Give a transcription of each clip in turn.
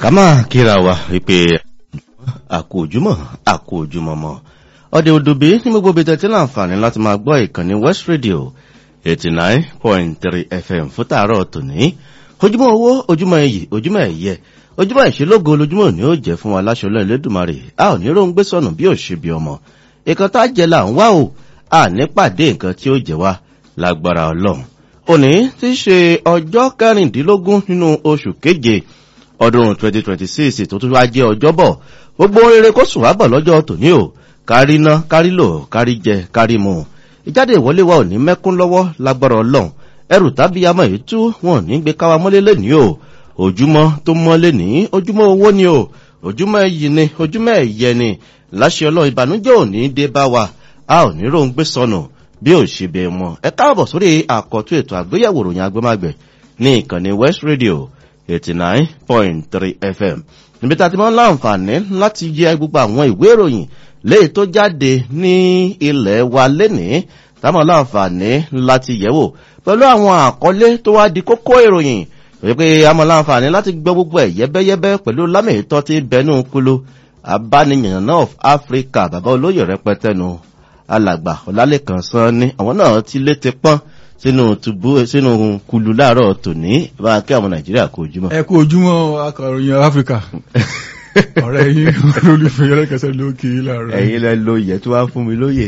ká máa kíra wa wípé àkó ojúmọ́ àkó ojúmọ́ mọ́ ọdẹ òdòbí ní gbogbo ibi tẹ́tí láǹfààní láti máa gbọ́ ìkànnì west radio eighty nine point three fm fún tààrọ̀ tòní ojúmọ́ owó ojúmọ́ iyì ojúmọ́ ẹ̀yẹ ojúmọ́ ìṣelógo lójúmọ́ òní ó jẹ́ fún wa láṣọ lọ́ọ̀ lẹ́dùnmarè a ò ní róńgbé sọnù bí ò ṣe bí ọmọ ìkan tá a jẹ là ń wá o a ní pàdé nǹkan tí ó jẹ wá lágbára ọlọ́run òní tí í ṣe ọjọ́ kẹrìndínlógún nínú oṣù keje ọdún 2026 tó tún wá jẹ́ ọjọ́bọ̀ gbogbo rere kó sùn wá bọ̀ lọ́jọ́ tòní o kárí ná kárí lò kárí jẹ kárí mu ìjáde ìwọlé wa ò ní mẹ́kún lọ́wọ́ lágbára ọlọ́run ẹrù tàbí amọ̀ èyí tú wọn ò ní gbé káwa mọ́lé lẹ́nìí o ojúmọ́ tó mọ́ lẹ́nìí ojúmọ́ owó ni o ojúmọ́ ẹyì ni ojúmọ́ ẹ̀yẹ ni láṣẹ ọlọ́run ìbànújẹ́ ò ní dé bá wa a ò ní róńgbé sọnù bí ò ṣe bẹ̀ mọ́ ẹ káàbọ̀ sórí àkọ́tún ètò àgbéyẹ̀wò ròyìn agbẹ́mágbẹ̀ ní ìkànnì west radio eighty nine point three fm níbi tá a ti máa ń láǹfààní láti yẹ gbogbo àwọn ìwé ìròyìn léyìí tó jáde ní ilẹ̀ wa lénìí táwọn láǹfààní láti yẹ̀wò pẹ̀lú àwọn àkọlé tó wá di kókó ìròyìn wípé àmọ́ láǹfààní láti gbọ́ gbogbo ẹ̀ yẹ́bẹ́yẹ́bẹ́ pẹ̀lú lámìtọ́ ti bẹnu kulu abániyàn náà of africa bàbá olóyè rẹpẹtẹ nu alàgbà ọlálẹ́kan sán ní àwọn náà ti létí pọ́n sínú tubú sínú kulu láàárọ̀ tòní bá kí àwọn nàìjíríà kó ojúmọ́. ẹ kú ojúmọ́ akọ̀ròyìn áfíríkà ọ̀rẹ́ yín olólùfẹ́ yẹlẹ́kẹsẹ̀ ló kì í láàárọ̀. ẹ̀yin lẹ lo ìyẹ́ tó wá fún mi lóye.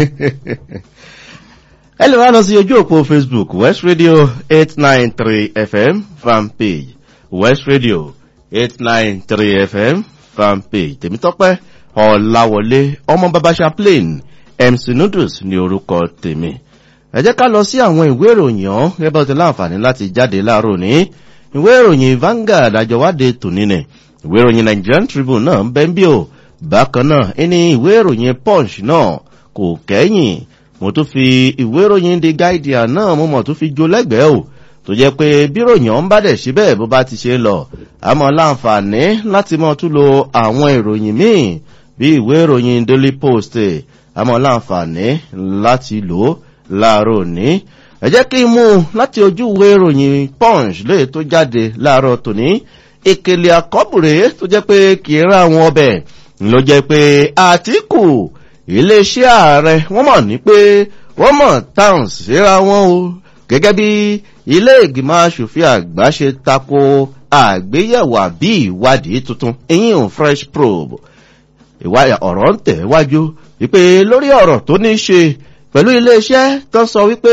ẹ lè wá lọ sí ojú òpó facebook west radio eight nine three fm fan page west radio eight nine three fm fan page tèmítọ́pẹ́ ọ̀làwọlé ọmọ baba chaplain mc noodles ní orúkọ tèmi ẹ jẹ́ ká lọ sí àwọn ìwé ìròyìn ọ̀hún gẹ́gẹ́ bí láǹfààní láti jáde láàárọ̀ ní ìwé ìròyìn vanguard àjọwádé tòní nì ìwé ìròyìn nigerian tribune náà ń bẹ́ ń bí o bákan náà ẹni ìwé ìròyìn punch náà kò kẹ́yìn mo tún fi ìwé ìròyìn the guardian náà mo mọ̀ tún fi jó lẹ́gbẹ̀ẹ́ o tó jẹ́ pé bí ìròyìn ọ̀hún bá dẹ̀ síbẹ̀ bó bá ti ṣe lọ àmọ́ láǹfààní láti mọ̀ tún lo àwọn ìròyìn míì bí ìwé ìròyìn daily post àmọ́ láǹfààní láti lò ó láàárọ̀ òní ẹ jẹ́ kí n mú láti ojú ìwé ìròyìn punch lè tó jáde láàárọ̀ tòní ìkèlè àkọ́bùrẹ́ tó jẹ́ pé kì í ra àwọn ọbẹ̀ ló jẹ́ pé àtìkù iléeṣẹ́ ààrẹ wọ́n mọ̀ ní pé wọ́n mọ̀ táwọn síra wọn o gẹ́gẹ́ bí ilé ìgbìmọ̀ asòfin àgbà ṣe tako àgbéyẹ̀wò àbí ìwádìí tuntun eyín fresh probe ìwáyà ọ̀rọ̀ ń tẹ̀ wájú wípé lórí ọ̀rọ̀ tó ní ṣe pẹ̀lú iléeṣẹ́ tó sọ wípé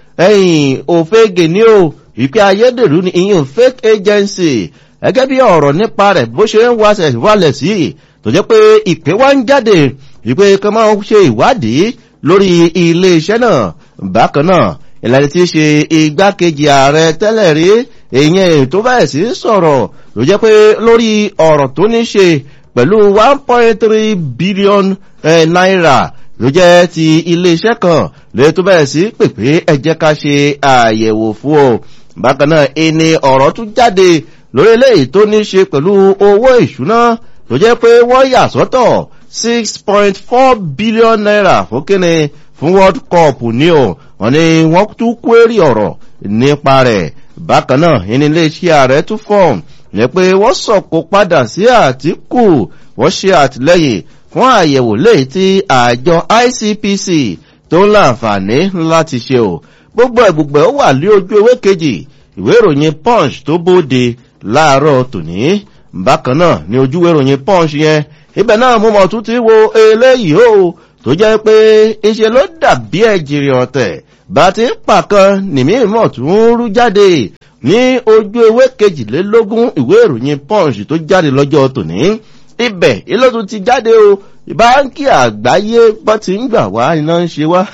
ẹ̀yìn òfegè ní o wípé ayédèrú ni ìyìn fake agency gẹ́gẹ́ bí ọ̀rọ̀ nípa rẹ̀ bó ṣe ń wáṣẹ̀ wálẹ̀ sí tó jẹ́ pé ìpè wá ń jáde wípé kan máa ń ṣe ìwádìí lórí iléeṣẹ́ náà bákan náà ìlànà tí í ṣe igbákejì ààrẹ tẹ́lẹ̀ rí èèyàn tó bẹ̀rẹ̀ sí sọ̀rọ̀ ló jẹ́ pé lórí ọ̀rọ̀ tó ní ṣe pẹ̀lú one point three billion naira ló jẹ́ ti iléeṣẹ́ kan lè tó bẹ̀rẹ̀ sí pèpè ẹjẹ́ ká ṣe àyẹ̀wò fún ọ bákan náà ẹni ọ̀rọ̀ tún jáde lórí eléyìí tó ní ṣe pẹ̀lú owó ìṣúná tó jẹ́ pé wọ́n yà sọ́tọ̀ six point four billion naira fún kíni fún world cup ní o wọ́n ní wọ́n tún kúérì ọ̀rọ̀ nípa rẹ̀ bákan náà ẹni iléeṣẹ́ ààrẹ tún fọ́ọ̀mù ní pé wọ́n sọ̀kò padà sí àtìkù wọ́n ṣe àtìlẹ́yìn fún àyẹ̀wò léyìí tí àjọ icpc tó ń láǹfààní láti ṣe o gbogbo ẹ̀gbùgbẹ̀ ó wà lé ojú ewé kejì ìwé ìròyìn punch tó bóde láàárọ̀ tòní bákan náà ní ojú ìwé ìròyìn punch yẹn ibẹ̀ náà mo mọ̀ tún ti wo eléyìí o tó jẹ́ pé iṣẹ́ ló dàbí ẹ̀jìrì ọ̀tẹ̀ bá ti ń pàkan nìmí mọ̀ tún rú jáde ní ojú ewé kejìlélógún ìwé ìròyìn punch tó jáde lọ́jọ́ tòní ibẹ̀ ilé tó ti jáde o báńkì àgbáyé bọ́ ti ń gbà wá iná ń ṣe wá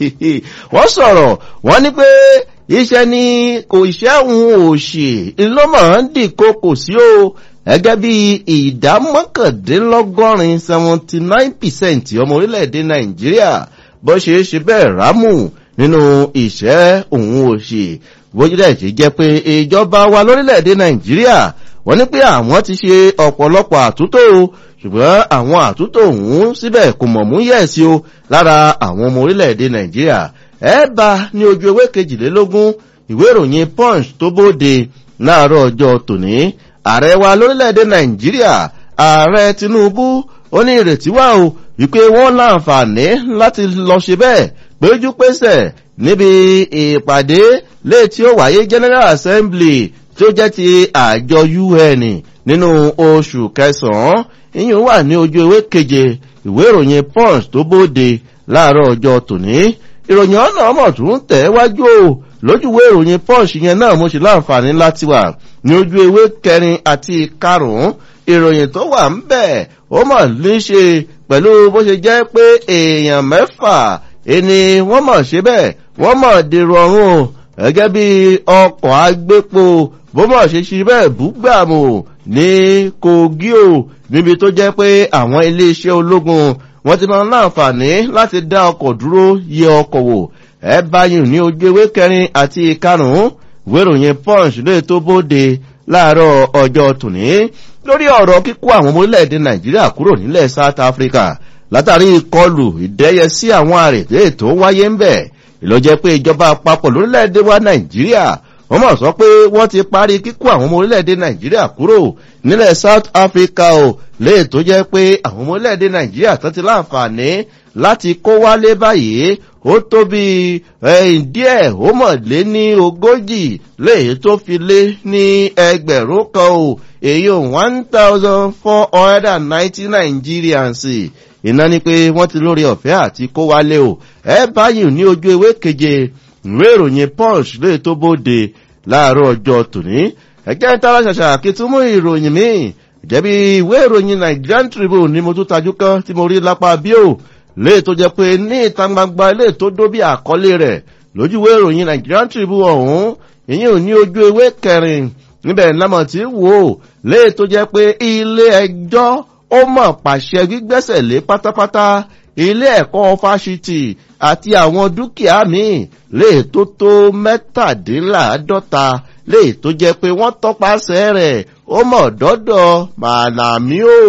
wọ́n sọ̀rọ̀ wọ́n ní pé iṣẹ́ ni kò ṣẹ́hun òṣì ńlọ́mọ̀ ń dìkó kò sí o gẹ́gẹ́ bí ìdá mọ́kàndínlọ́gọ́rin seventy nine percent ọmọ orílẹ̀-èdè nàìjíríà bó ṣe é ṣe bẹ́ẹ̀ rámù nínú ìṣẹ́ òun òṣì bójúdẹ̀ ṣe jẹ́ pé ìjọba wa lórílẹ̀-èdè nàìjíríà wọ́n ní pé àwọn ti ṣe ọ̀pọ̀lọpọ̀ àtúntò ṣùgbọ́n àwọn àtúntò ọ̀hún síbẹ̀ kò mọ̀ mú yẹ̀sí o lára àwọn ọmọ orílẹ̀-èdè nàìjíríà ẹ bá ní ojú ewé kejìlélógún ìwé ìròyìn punch tó bóde láàárọ̀ ọjọ́ tòní ààrẹ wa lórílẹ̀‐èdè nàìjíríà ààrẹ tinubu ó ní ìrètí wà o wípé wọ́n láǹfààní láti lọ ṣe bẹ́ẹ̀ péjú pésẹ̀ níbi ìpàdé lè tí ó wáyé general assembly tí ó jẹ́ ti àjọ un nínú oṣù kẹsàn-án ìyún wà ní ojú ewé keje ìwé ìròyìn punch tó bóde láàárọ̀ ọjọ́ tòní ìròyìn ọ̀nà ọmọ tó ń tẹ̀ wájú o lójúwé ìròyìn punch yẹn náà mo ṣe láǹfààní láti wà ní ojú ewé kẹrin àti karùn-ún ìròyìn tó wà ń bẹ̀ ó mọ̀ ní ṣe pẹ̀lú bó ṣe jẹ́ pé èèyàn mẹ́fà ẹni wọ́n mọ̀ ṣe bẹ́ẹ̀ wọ́n mọ̀ dèrò ọ̀run o gẹ́gẹ́ bí ọkọ̀ agbépo bó mọ̀ ṣe ṣe bẹ́ẹ̀ búgbàmù ní kogi o níbi tó jẹ́ pé àwọn iléeṣẹ́ ológun wọ́n ti máa ń láǹfààní láti dá ọkọ̀ dúró yẹ ọkọ̀ wò ẹ báyìí ní ojú ewé kẹrin àti karùn-ún wéròyìn punch lè tó bóde láàárọ̀ ọjọ́ tòní lórí ọ̀rọ̀ kíkó àwọn ọmọ orílẹ̀-èdè nàìjíríà kúrò nílẹ̀ south africa látàrí ìkọlù ìdẹ́yẹ sí àwọn àrètè tó wáyé ń bẹ̀ ìlọ́jẹ́ pé ìjọba àpapọ̀ lórílẹ̀-èdè wa nàìjíríà wọ́n mọ̀ sọ pé wọ́n ti parí kíkó àwọn ọmọ orílẹ̀-èdè nàìjíríà kúrò nílẹ̀ south africa o léè tó jẹ́ pé àwọn ọmọ orílẹ̀-èdè nàìjíríà tán ti láǹfààní láti kó wálé báyìí ó tó bí díẹ̀ ó mọ̀ lé ní ogójì léè tó fi lé ní ẹgbẹ̀rún kan o èyí one thousand four hundred and ninety nigerians iná ni pé wọ́n ti lórí ọ̀fẹ́ àti kó wálé o ẹ báyìí ní ojú ewé keje ìwé ìròyìn punch lè tó bóde láàárọ̀ ọjọ́ tòní ẹ̀jẹ̀ ń tara ṣàṣà kí tún mú ìròyìn míì jẹ́bi ìwé ìròyìn nigerian tribune ni mo tún tajú kan tí mo rí lápá bíò lè tó jẹ́ pé ní ìta gbangba lè tó dó bí àkọlé rẹ̀ lójú ìwé ìròyìn nigerian tribune ọ̀hún ìyẹn ò ní ojú ewé kẹrin níbẹ̀ lámọ̀ tí wò ó lè tó jẹ́ pé ilé ẹjọ́ ó mọ̀ pàṣẹ gbígbẹ́sẹ̀ lé pátápátá ilé ẹ̀kọ́ fásitì àti àwọn dúkìá míì lè tó tó mẹ́tàdínláàádọ́ta lè tó jẹ́ pé wọ́n tọpasẹ̀ rẹ̀ ó mọ̀ dọ́dọ̀ màlàmí o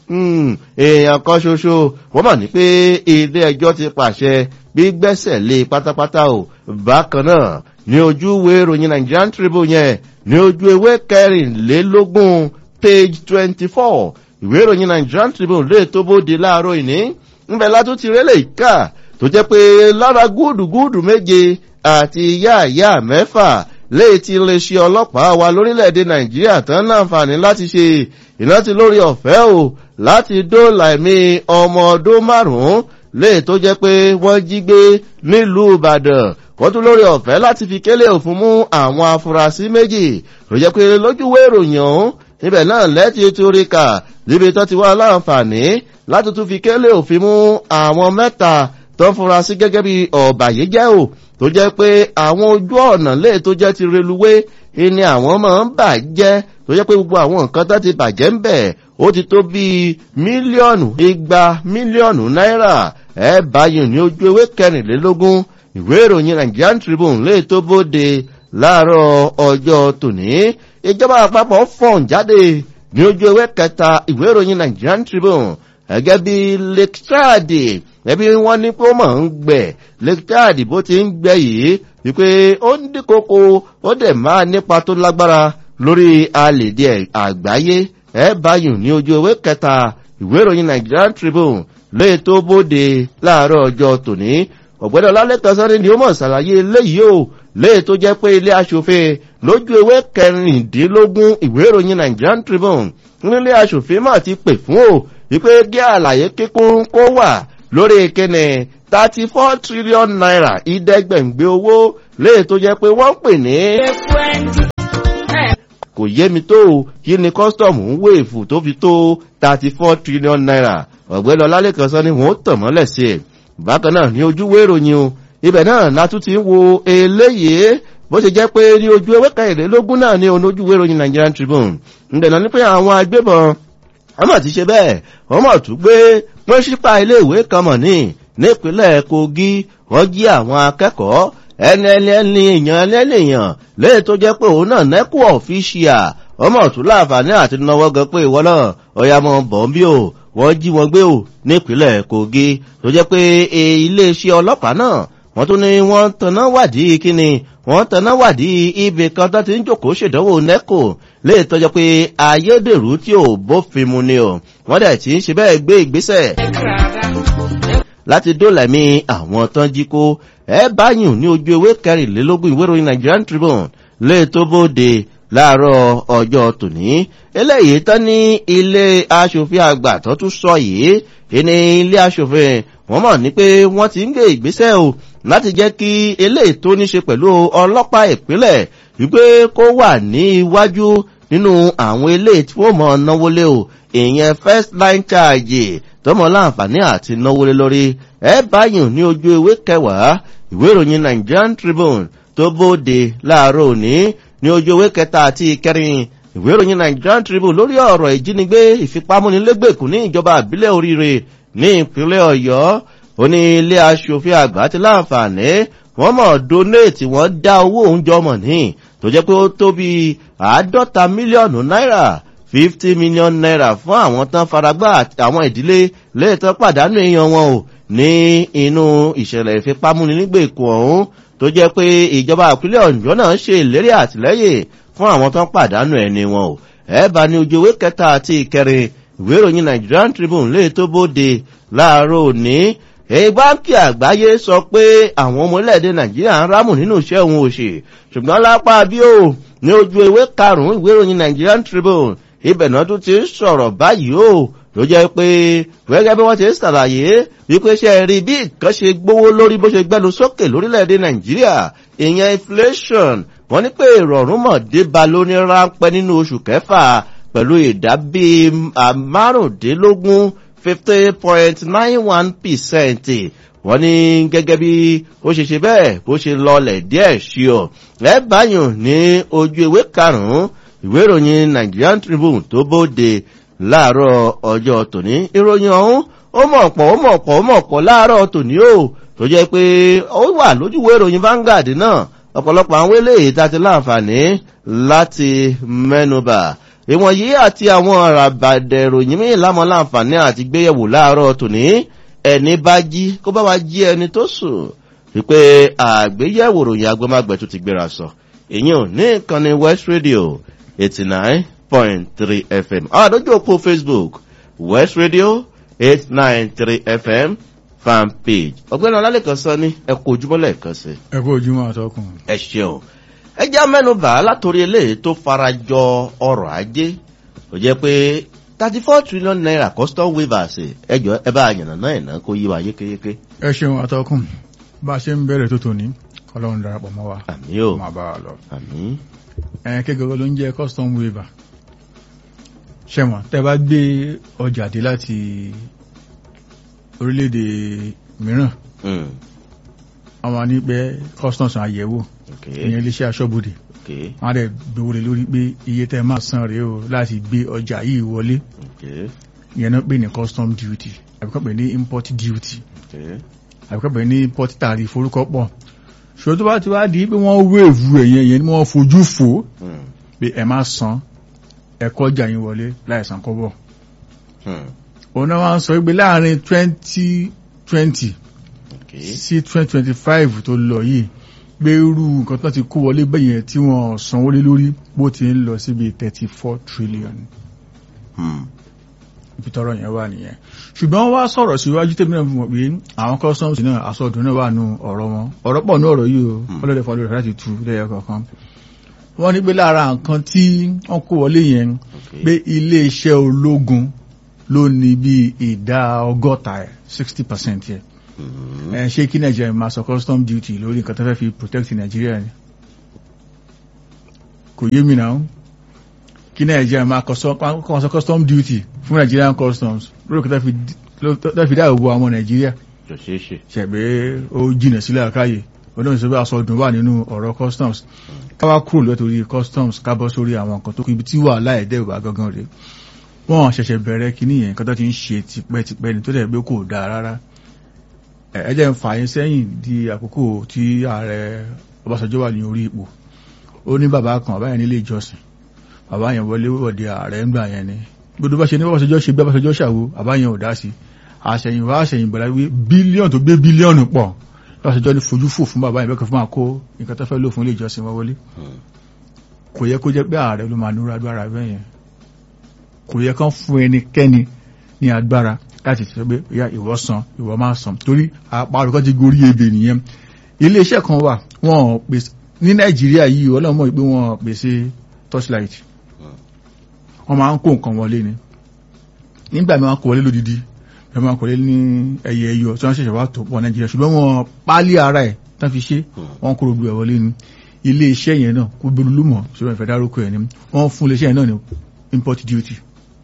èèyàn kan ṣoṣo wọ́n mọ̀ ní pé ilé ẹjọ́ ti pàṣẹ gbígbẹ́sẹ̀ lé pátápátá o bákan náà ní ojú ìwé ìròyìn nigerian tribune yẹn ní ojú ewé kẹrìnlélógún page twenty four ìwé ìròyìn nigerian tribune lè tó bóde láàárọ̀ ìní ńbẹ látún ti rélé ìka tó jẹ́ pé lára gúdùgúdù méje àti yáàyá mẹ́fà léè ti lè ṣe ọlọ́pàá wa lórílẹ̀‐èdè nàìjíríà tán láǹfààní láti ṣe ìrántí lórí ọ̀fẹ́ o láti dóòlà ẹ̀mí ọmọ ọdún márùn-ún léè tó jẹ́ pé wọ́n jí gbé nílùú ìbàdàn wọ́n tún lórí ọ̀fẹ́ láti fi kélé òfin mú àwọn afurasí méjì tó jẹ́ pé lójúwé ìròyìn ọ̀hún níbẹ̀ náà lẹ́tí torí kà níbi tó ti wá láǹfààní láti tún fi kélé òfin mú àwọn mẹ́ta tó ń fura sí gẹ́gẹ́ bí ọ̀bàyéjẹ́ ò tó jẹ́ pé àwọn ojú ọ̀nà lè tó jẹ́ ti reluwé ni àwọn máa ń bàjẹ́ tó jẹ́ pé gbogbo àwọn nǹkan tó ti bàjẹ́ ń bẹ̀ ó ti tó bí mílíọ̀nù igba mílíọ̀nù náírà ẹ báyìí ní ojú ewé kẹrìnlélógún ìwé ìròyìn nigerian tribune lè tó bóde láàárọ̀ ọjọ́ tòní ìjọba àpapọ̀ fọ̀n jáde ní ojú ewé kẹta ìwé ìròyìn nigerian tribune gẹ́gẹ́ bí lake chad ẹbí wọ́n ní pé ó mọ̀ ń gbẹ̀ lake chad bó ti ń gbẹ yìí wípé ó ń dínkòkò ó dẹ̀ máa nípa tó lágbára lórí àlèdè àgbáyé ẹ báyìí ní ojú ewé kẹta ìwé ìròyìn nigerian tribune lè tó bóde láàárọ̀ ọjọ́ tòní ọ̀gbẹ́dọ̀ ọlálẹ́kan sọ́ni ni ó mọ̀ ṣàlàyé eléyìí o léè tó jẹ́ pé ilé aṣòfin lójú ewé kẹrìndínlógún ìwé ìròyìn nigerian tribune nílé aṣòfin mà ti pè fún o wípé kí àlàyé kíkún kó wà lórí ìkíni thirty four trillion naira ìdẹ́gbẹ̀ǹgbé owó léè tó jẹ́ pé wọ́n pè ní. kò yé mi tó o kí ni kọ́sítọ̀mù ń wéèfù tó fi tó thirty four trillion naira ọ̀gbẹ́ni ọlálẹ́kan sọ ni wọ́n tàn mọ́lẹ̀ sí i bákan náà ní ojúwé ìròyìn o ibẹ̀ náà látún ti ń wo eléyìí bó ṣe jẹ́ pé ní ojú ewé kẹrìnlélógún náà ní onójúwé ìròyìn nigerian tribune ǹdẹ̀nà ní pé àwọn agbébọn wọ́n mọ̀ ti ṣe bẹ́ẹ̀ wọ́n mọ̀ tún gbé wọ́n ṣípa iléèwé kan mọ̀ ní nípínlẹ̀ kogi wọ́n jí àwọn akẹ́kọ̀ọ́ ẹni ẹni ẹni èèyàn ẹni èèyàn léè tó jẹ́ pé òun náà nẹ́kù ọ̀fíṣíà wọ́n mọ̀ tún láǹfààní àti náwó gan pé ìwọ náà ọ̀yà mọ̀ bọ̀ ń bí o wọ́n jí wọn gbé o nípínlẹ̀ kogi tó jẹ́ pé iléeṣẹ́ ọlọ́pàá náà wọ́n tún ní wọ́n tanná wádìí kíni wọ́n tanná wádìí ibì kan tó ti ń jòkóó ṣèdánwò nẹ́kò lè tọ́jọ́ pé ayédèrú tí ò bófin mu ni o wọ́n dẹ̀ ti ń ṣe bẹ́ẹ̀ gbé ìgbésẹ̀ láti dólẹ̀mí àwọn tán jí kó ẹ báyìí ní ojú ewé kẹrìnlélógún ìwé ìròyìn nigerian tribune lè tó bóde láàárọ̀ ọjọ́ tòní eléyìí tán ní ilé aṣòfin àgbà tó tún sọ yìí ìní ilé aṣòfin wọ́n mọ̀ ní pé wọ́n ti ń gbé ìgbésẹ̀ o láti jẹ́ kí eléyìí tó ní ṣe pẹ̀lú ọlọ́pàá ìpínlẹ̀ wípé kó wà ní iwájú nínú àwọn eléyìí tí wọ́n mọ̀ náwó lé o ìyẹn first line charge tọmọ láǹfààní àti náwó lé lórí ẹ báyìí ní ojú ewé kẹwàá ìwé ìròyìn nigerian tribune tó bóde láàárọ̀ òní ní ojú ewé kẹta àti ìkẹrin ìwé ìròyìn nigerian tribune lórí ọ̀rọ̀ ìjínigbé ìfipámúnilégbèkùn ní ìjọba àbílẹ̀ oríire ní ìpínlẹ̀ ọ̀yọ́ ó ní ilé aṣòfin àgbà ti láǹfààní wọ́n mọ̀ donate wọ́n dá owó oúnjẹ ọmọ ní tó jẹ́ pé ó tó bí àádọ́ta mílíọ̀nù náírà fifty million naira fún àwọn tán faragbá àwọn ìdílé lẹ́ẹ̀tọ́ pàdánù èèyàn wọn o ní inú ìṣẹ̀lẹ̀ ìfipámúni nígbèkùn ọ̀hún tó jẹ́ pé ìjọba ìpínlẹ̀ ọ̀yọ́ náà ṣe ìlérí àtìlẹ́yìn fún àwọn tán pàdánù ẹni wọn o ẹ bá ní ojú ewé kẹta àti ìkẹrin ìwé ìròyìn nigerian tribune lè tó bóde láàárọ̀ òní báńkì àgbáyé sọ pé àwọn ọmọ orílẹ̀-èdè nàìjíríà ń rámù nínú iṣẹ́ òun òṣì ṣùgbọ́n lápá bí ó ní ojú ewé karùn-ún ìwé ìròyìn nigerian tribune ibẹ̀ náà tún ti ń sọ̀rọ̀ báyìí o ló jẹ́ pé gẹ́gẹ́ bí wọ́n ti ń ṣàlàyé wípé ṣe rí bí nǹkan ṣe gbówó lórí bó ṣe gbẹ́nu sókè lórílẹ̀‐èdè nàìjíríà ìyẹn inflation wọ́n ní pé ìrọ̀rùn mọ̀ débà lóní ráńpẹ́ nínú oṣù kẹfà pẹ̀lú ìdá bíi márùndínlógún fifty point nine one percent wọ́n ní gẹ́gẹ́ bí ó ṣe ṣe bẹ́ẹ̀ bó ṣe lọlẹ̀ díẹ̀ ṣí ọ ẹ báyìí ní ojú ìwé karùn-ún ìwé ìròyìn nigerian tribune tó bóde láàárọ̀ ọjọ́ tòní ìròyìn ọ̀hún ó mọ̀ pọ̀ ó mọ̀ pọ̀ ó mọ̀ pọ̀ láàárọ̀ tòní o tó jẹ́ pé ó wà lójúwé ìròyìn vanguard náà ọ̀pọ̀lọpọ̀ àwọn eléyìí tá ti láǹfààní láti mẹ́nuba ìwọ̀nyí àti àwọn àràbàdẹ̀ ìròyìn míì lámọ́ láǹfààní àti gbéyẹ̀wò láàárọ̀ tòní ẹni bá jí kó bá wa jí ẹni tó sùn wípé àgbéyẹ̀wò ìròyìn agbọ́mágbẹ̀ tó ti gbéra sọ èyí ò ní ìkànnì west radio eighty nine point three fm àdójú òpó facebook west radio eight nine three fm fan page ọgbẹ́ni ọlálẹ́kan sọ ní ẹ kó ojúmọ́ lẹ́ẹ̀kan sí. ẹ kó ojúmọ́ àtọkùn. ẹ ṣeun ẹ já mẹ́nuba látòrí eléyìí tó farajọ ọrọ̀ ajé ó jẹ́ pé thirty four trillion naira custom waivers ẹjọ́ ẹ bá yànnà náà ẹ̀nà kó yí wa yékéyéké. ẹ ṣeun àtọkùn bá a ṣe ń bẹ̀rẹ̀ tó tòní kọlọ́run darapọ̀ mọ́ wa. àmì o máa bá wa lọ. àmì. ẹ kékeré ló ń jẹ́ custom waiver ṣẹ̀wọ̀n tẹ́ bá gbé ọjà dé láti orílẹ̀-èdè mìíràn Mm. àwọn ní pé customs àyẹ̀wò okay ìyẹn iléeṣẹ́ aṣọ́bodè okay wọ́n á dẹ̀ gbowó lé lórí pé iye tẹ́ máa san rèé o láti gbé ọjà yìí wọlé okay ìyẹn náà pè ní custom duty àbíkọ́ pè ní import duty okay àbíkọ́ pè ní import tariff orúkọ pọ̀ ṣòro tó bá ti wá di pé wọ́n wéèvù ẹ̀yẹn yẹn ni wọ́n fojú fò Mm. pé ẹ má san ẹ̀kọ́ ọjà yín wọlé láìsàn kọ́bọ̀ Mm. òun náà wá ń sọ pé láàrin twenty twenty okay sí twenty twenty five tó lọ yìí pé irú nǹkan tó ti kó wọlé bẹ́yẹn tí wọ́n sanwó lé lórí bó ti ń lọ síbi thirty four trillion Mm. ibi tọrọ yẹn wà nìyẹn ṣùgbọ́n wọ́n wá sọ̀rọ̀ síwájú tèmi náà fi mọ̀ pé àwọn customs náà àsọdùn náà wà nù ọ̀rọ̀ wọn ọ̀rọ̀ pọ̀ nù ọ̀rọ̀ yìí o ọlọ́dẹ fọlọ́ rẹ̀ láti tu lẹ́yọ kọ̀ọ̀kan wọ́n ní pé lára nǹkan tí wọ́n kó wọlé yẹn okay pé iléeṣẹ́ ológun ló ní bí ìdá ọgọ́ta ẹ̀ sixty percent yẹn Mm. ẹ ṣé kí nàìjíríà máa sọ custom duty lórí nǹkan tó fẹ́ fi protect nàìjíríà ni kò yé mi náà kí nàìjíríà máa kọ sọ kọ́ sọ custom duty fún nigerian customs lórí nǹkan tó fi ló- tó fi dáàbò bo àwọn nàìjíríà jọ ṣeé ṣe ṣẹ̀gbẹ́ ó jìnà sílẹ̀ àkáyè ọdún ìṣẹ́bẹ́ aṣọ́dún wà nínú ọ̀rọ̀ customs káwá kúrò lọ́tòrí customs kábọ́ sórí àwọn nǹkan tó kú ibi tí wà láìdẹ́ ìwà gangan rẹ̀ wọ́n ṣẹ̀ṣẹ̀ bẹ̀rẹ̀ kíní yẹn nǹkan tó ti ń ṣe tipẹ́tipẹ́ ni tó dẹ̀ pé kò dáa rárá ẹ ẹ jẹ́ ń fà yín sẹ́yìn di àkókò tí ààrẹ Ọbásanjọ́ wà ní orí ipò ó ní bàbá kan bàbá yẹn nílé ìjọsìn bàbá yẹn wọlé wọ̀de ààrẹ ńgbà yẹn ni gbogbo bá ṣe ní Ọbásanjọ́ ṣe bí Ọbásanjọ́ ṣàwo bàbá yẹn ò dá sí àṣẹyìnwá àṣẹyìnbọ̀lá wí bílíọ̀nù tó gbé bílíọ̀nù pọ̀ lọ́sọ̀jọ́ ní fojú fò fún bàbá ìbẹ́kọ̀ fún máa kó nǹkan tó fẹ́ lò fún ilé ìjọsìn wọn wọlé kò yẹ kó jẹ́ pé ààrẹ ló máa núra agbára bẹ́ẹ̀ yẹn kò yẹ kán fún ẹnikẹ́ni ní agbára láti sọ pé ìyá ìwọ san ìwọ máa san torí àparò kan ti gorí ebè nìyẹn ilé iṣẹ́ kan wà wọ́n pèsè ní nàìjíríà yìí ọlọ́mọ ìpé wọ́n pèsè torchlight wọ́n máa ń kó nǹkan wọlé ni nígbà mi wọ́n kó wọlé lódìdí ẹ máa kọ̀lé ní ẹyẹ ẹyọ tí wọ́n ṣẹ̀ṣẹ̀ wá tó pọ̀ nàìjíríà ṣùgbọ́n wọn pálí ara ẹ̀ tán fi ṣe wọ́n kúrò gbé wọlé ní ilé iṣẹ́ yẹn náà kó gbé lúmọ̀ ṣùgbọ́n ìfẹ́ dárúkọ ẹ̀ ní wọ́n fún ilé iṣẹ́ yẹn náà ní import duty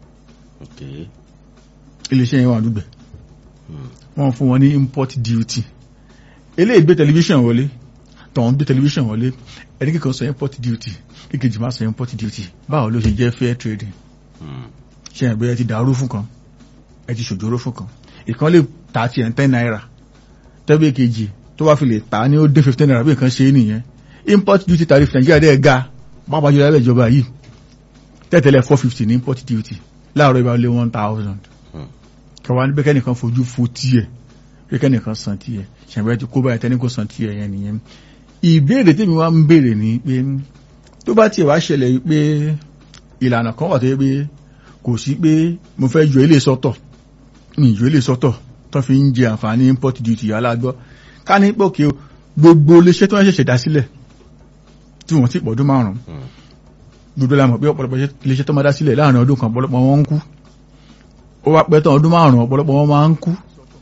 ilé iṣẹ́ yẹn wà dùgbẹ̀ wọ́n fún wọn ní import duty eléyìí gbé tẹlifíṣàn wọlé tọ̀hún gbé tẹlifíṣàn wọlé ẹni kíkan sọ import duty kíkejì máa sọ import duty báwo ló ṣe jẹ́ fair trading ṣe ẹ̀gbẹ́ ti dàrú fún kan ẹ ti ṣòjóró fún kan ìkan lè ta ti ẹ̀ ń ten naira tẹ́bí kejì tó wá fi lè ta ní ó dé fifteen naira bí nǹkan ṣe é nìyẹn import duty tariff nàìjíríà dẹ́ ga pápá jùlọ lábẹ́ ìjọba yìí tẹ́tẹ́lẹ̀ four fifty ní import duty láàárọ̀ ìbá lé one thousand kẹwàá ní bẹ́kẹ́ nìkan fojú fo tiẹ̀ bẹ́kẹ́ nìkan san tiẹ̀ ṣàbẹ́ ti kó báyìí tẹ́ni kò san tiẹ̀ yẹn nìyẹn ìbéèrè tèmi wá ń béèrè ni pé tó bá tiẹ̀ wá ṣẹlẹ̀ pé ìlànà kan wà tó yẹ pé kò sí pé mo fẹ́ yọ ilé sọ́tọ̀ ní ìjọ ilé sọ́tọ̀ tó fi ń jẹ àǹfààní import duty alágbọ́ ká ní pòkè gbogbo iléeṣẹ́ tó ń ṣẹ̀ṣẹ̀ dá sílẹ̀ tí wọ́n ti pọ̀dún márùn-ún gbogbo la mọ̀ pé ọ̀pọ̀lọpọ̀ iléeṣẹ́ tó máa dá sílẹ̀ láàrin ọdún kan ọ̀pọ̀lọpọ̀ wọn ń kú ó wá pẹ́ tán ọdún márùn-ún ọ̀pọ̀lọpọ̀ wọn máa ń kú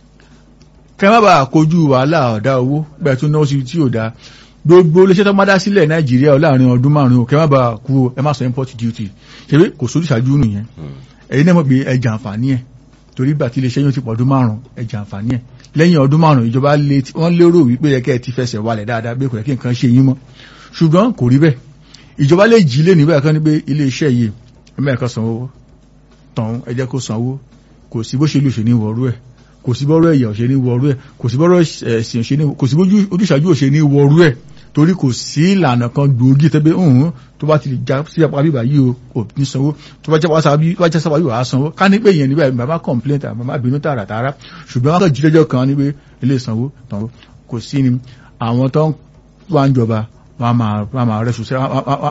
kẹ́ má bàa kojú wàhálà ọ̀dá owó bẹ́ẹ̀ tún náà sí tí ò dáa gbogbo iléeṣẹ́ tó máa dá sílẹ̀ nàìjíríà láàrin ọdún márùn-ún kẹ́ má bàa kú ẹ má sọ import duty ṣebí kò sórí ìṣáájú nìyẹn ẹ̀yin náà mọ̀ pé ẹ jàǹfààní ẹ̀ torí gbà tí iléeṣẹ́ yóò ti pọ̀ ọdún márùn-ún ẹ jàǹfààní ẹ̀ lẹ́yìn ọdún márùn-ún ìjọba wọ́n lérò wípé yẹ kẹ́ ẹ ti fẹsẹ̀ walẹ̀ dáadáa bí kò yẹ kí nǹkan ṣe yín mọ́ ṣùgbọ́n kò rí bẹ́ẹ̀ ìjọba lè jí lé níbẹ̀ kan ní pé iléeṣẹ́ yìí ẹ̀mẹ́ẹ̀kan sanwó tán ẹ jẹ́ kó sanwó kò sí bó ṣe lù ṣe ní wọ̀ọ́rú ẹ̀ kò sí bọ́rọ̀ ẹ̀yà òṣè ní wọ̀ọ́rú ẹ̀ kò sí bọ́rọ̀ ẹ̀sìn òṣè ní kò sí bójú ojúṣàjú òṣè ní wọ̀ọ́rú ẹ̀ torí kò sí ìlànà kan gbòógì tẹ́gbẹ́ ọ̀hún tó bá ti lè já sí apá bíbá yìí o kò ní sanwó tó bá jẹ́ sábà yìí wà á sanwó ká ní pé ìyẹn níbẹ̀ bàbá complaint àbámá bínú tààràtàrà ṣùgbọ́n wọn kàn jí lẹ́jọ́ kan ní pé ilé ìsanwó tán kò sí ni àwọn tó wà ń jọba wọn máa rẹ̀ ṣùṣẹ́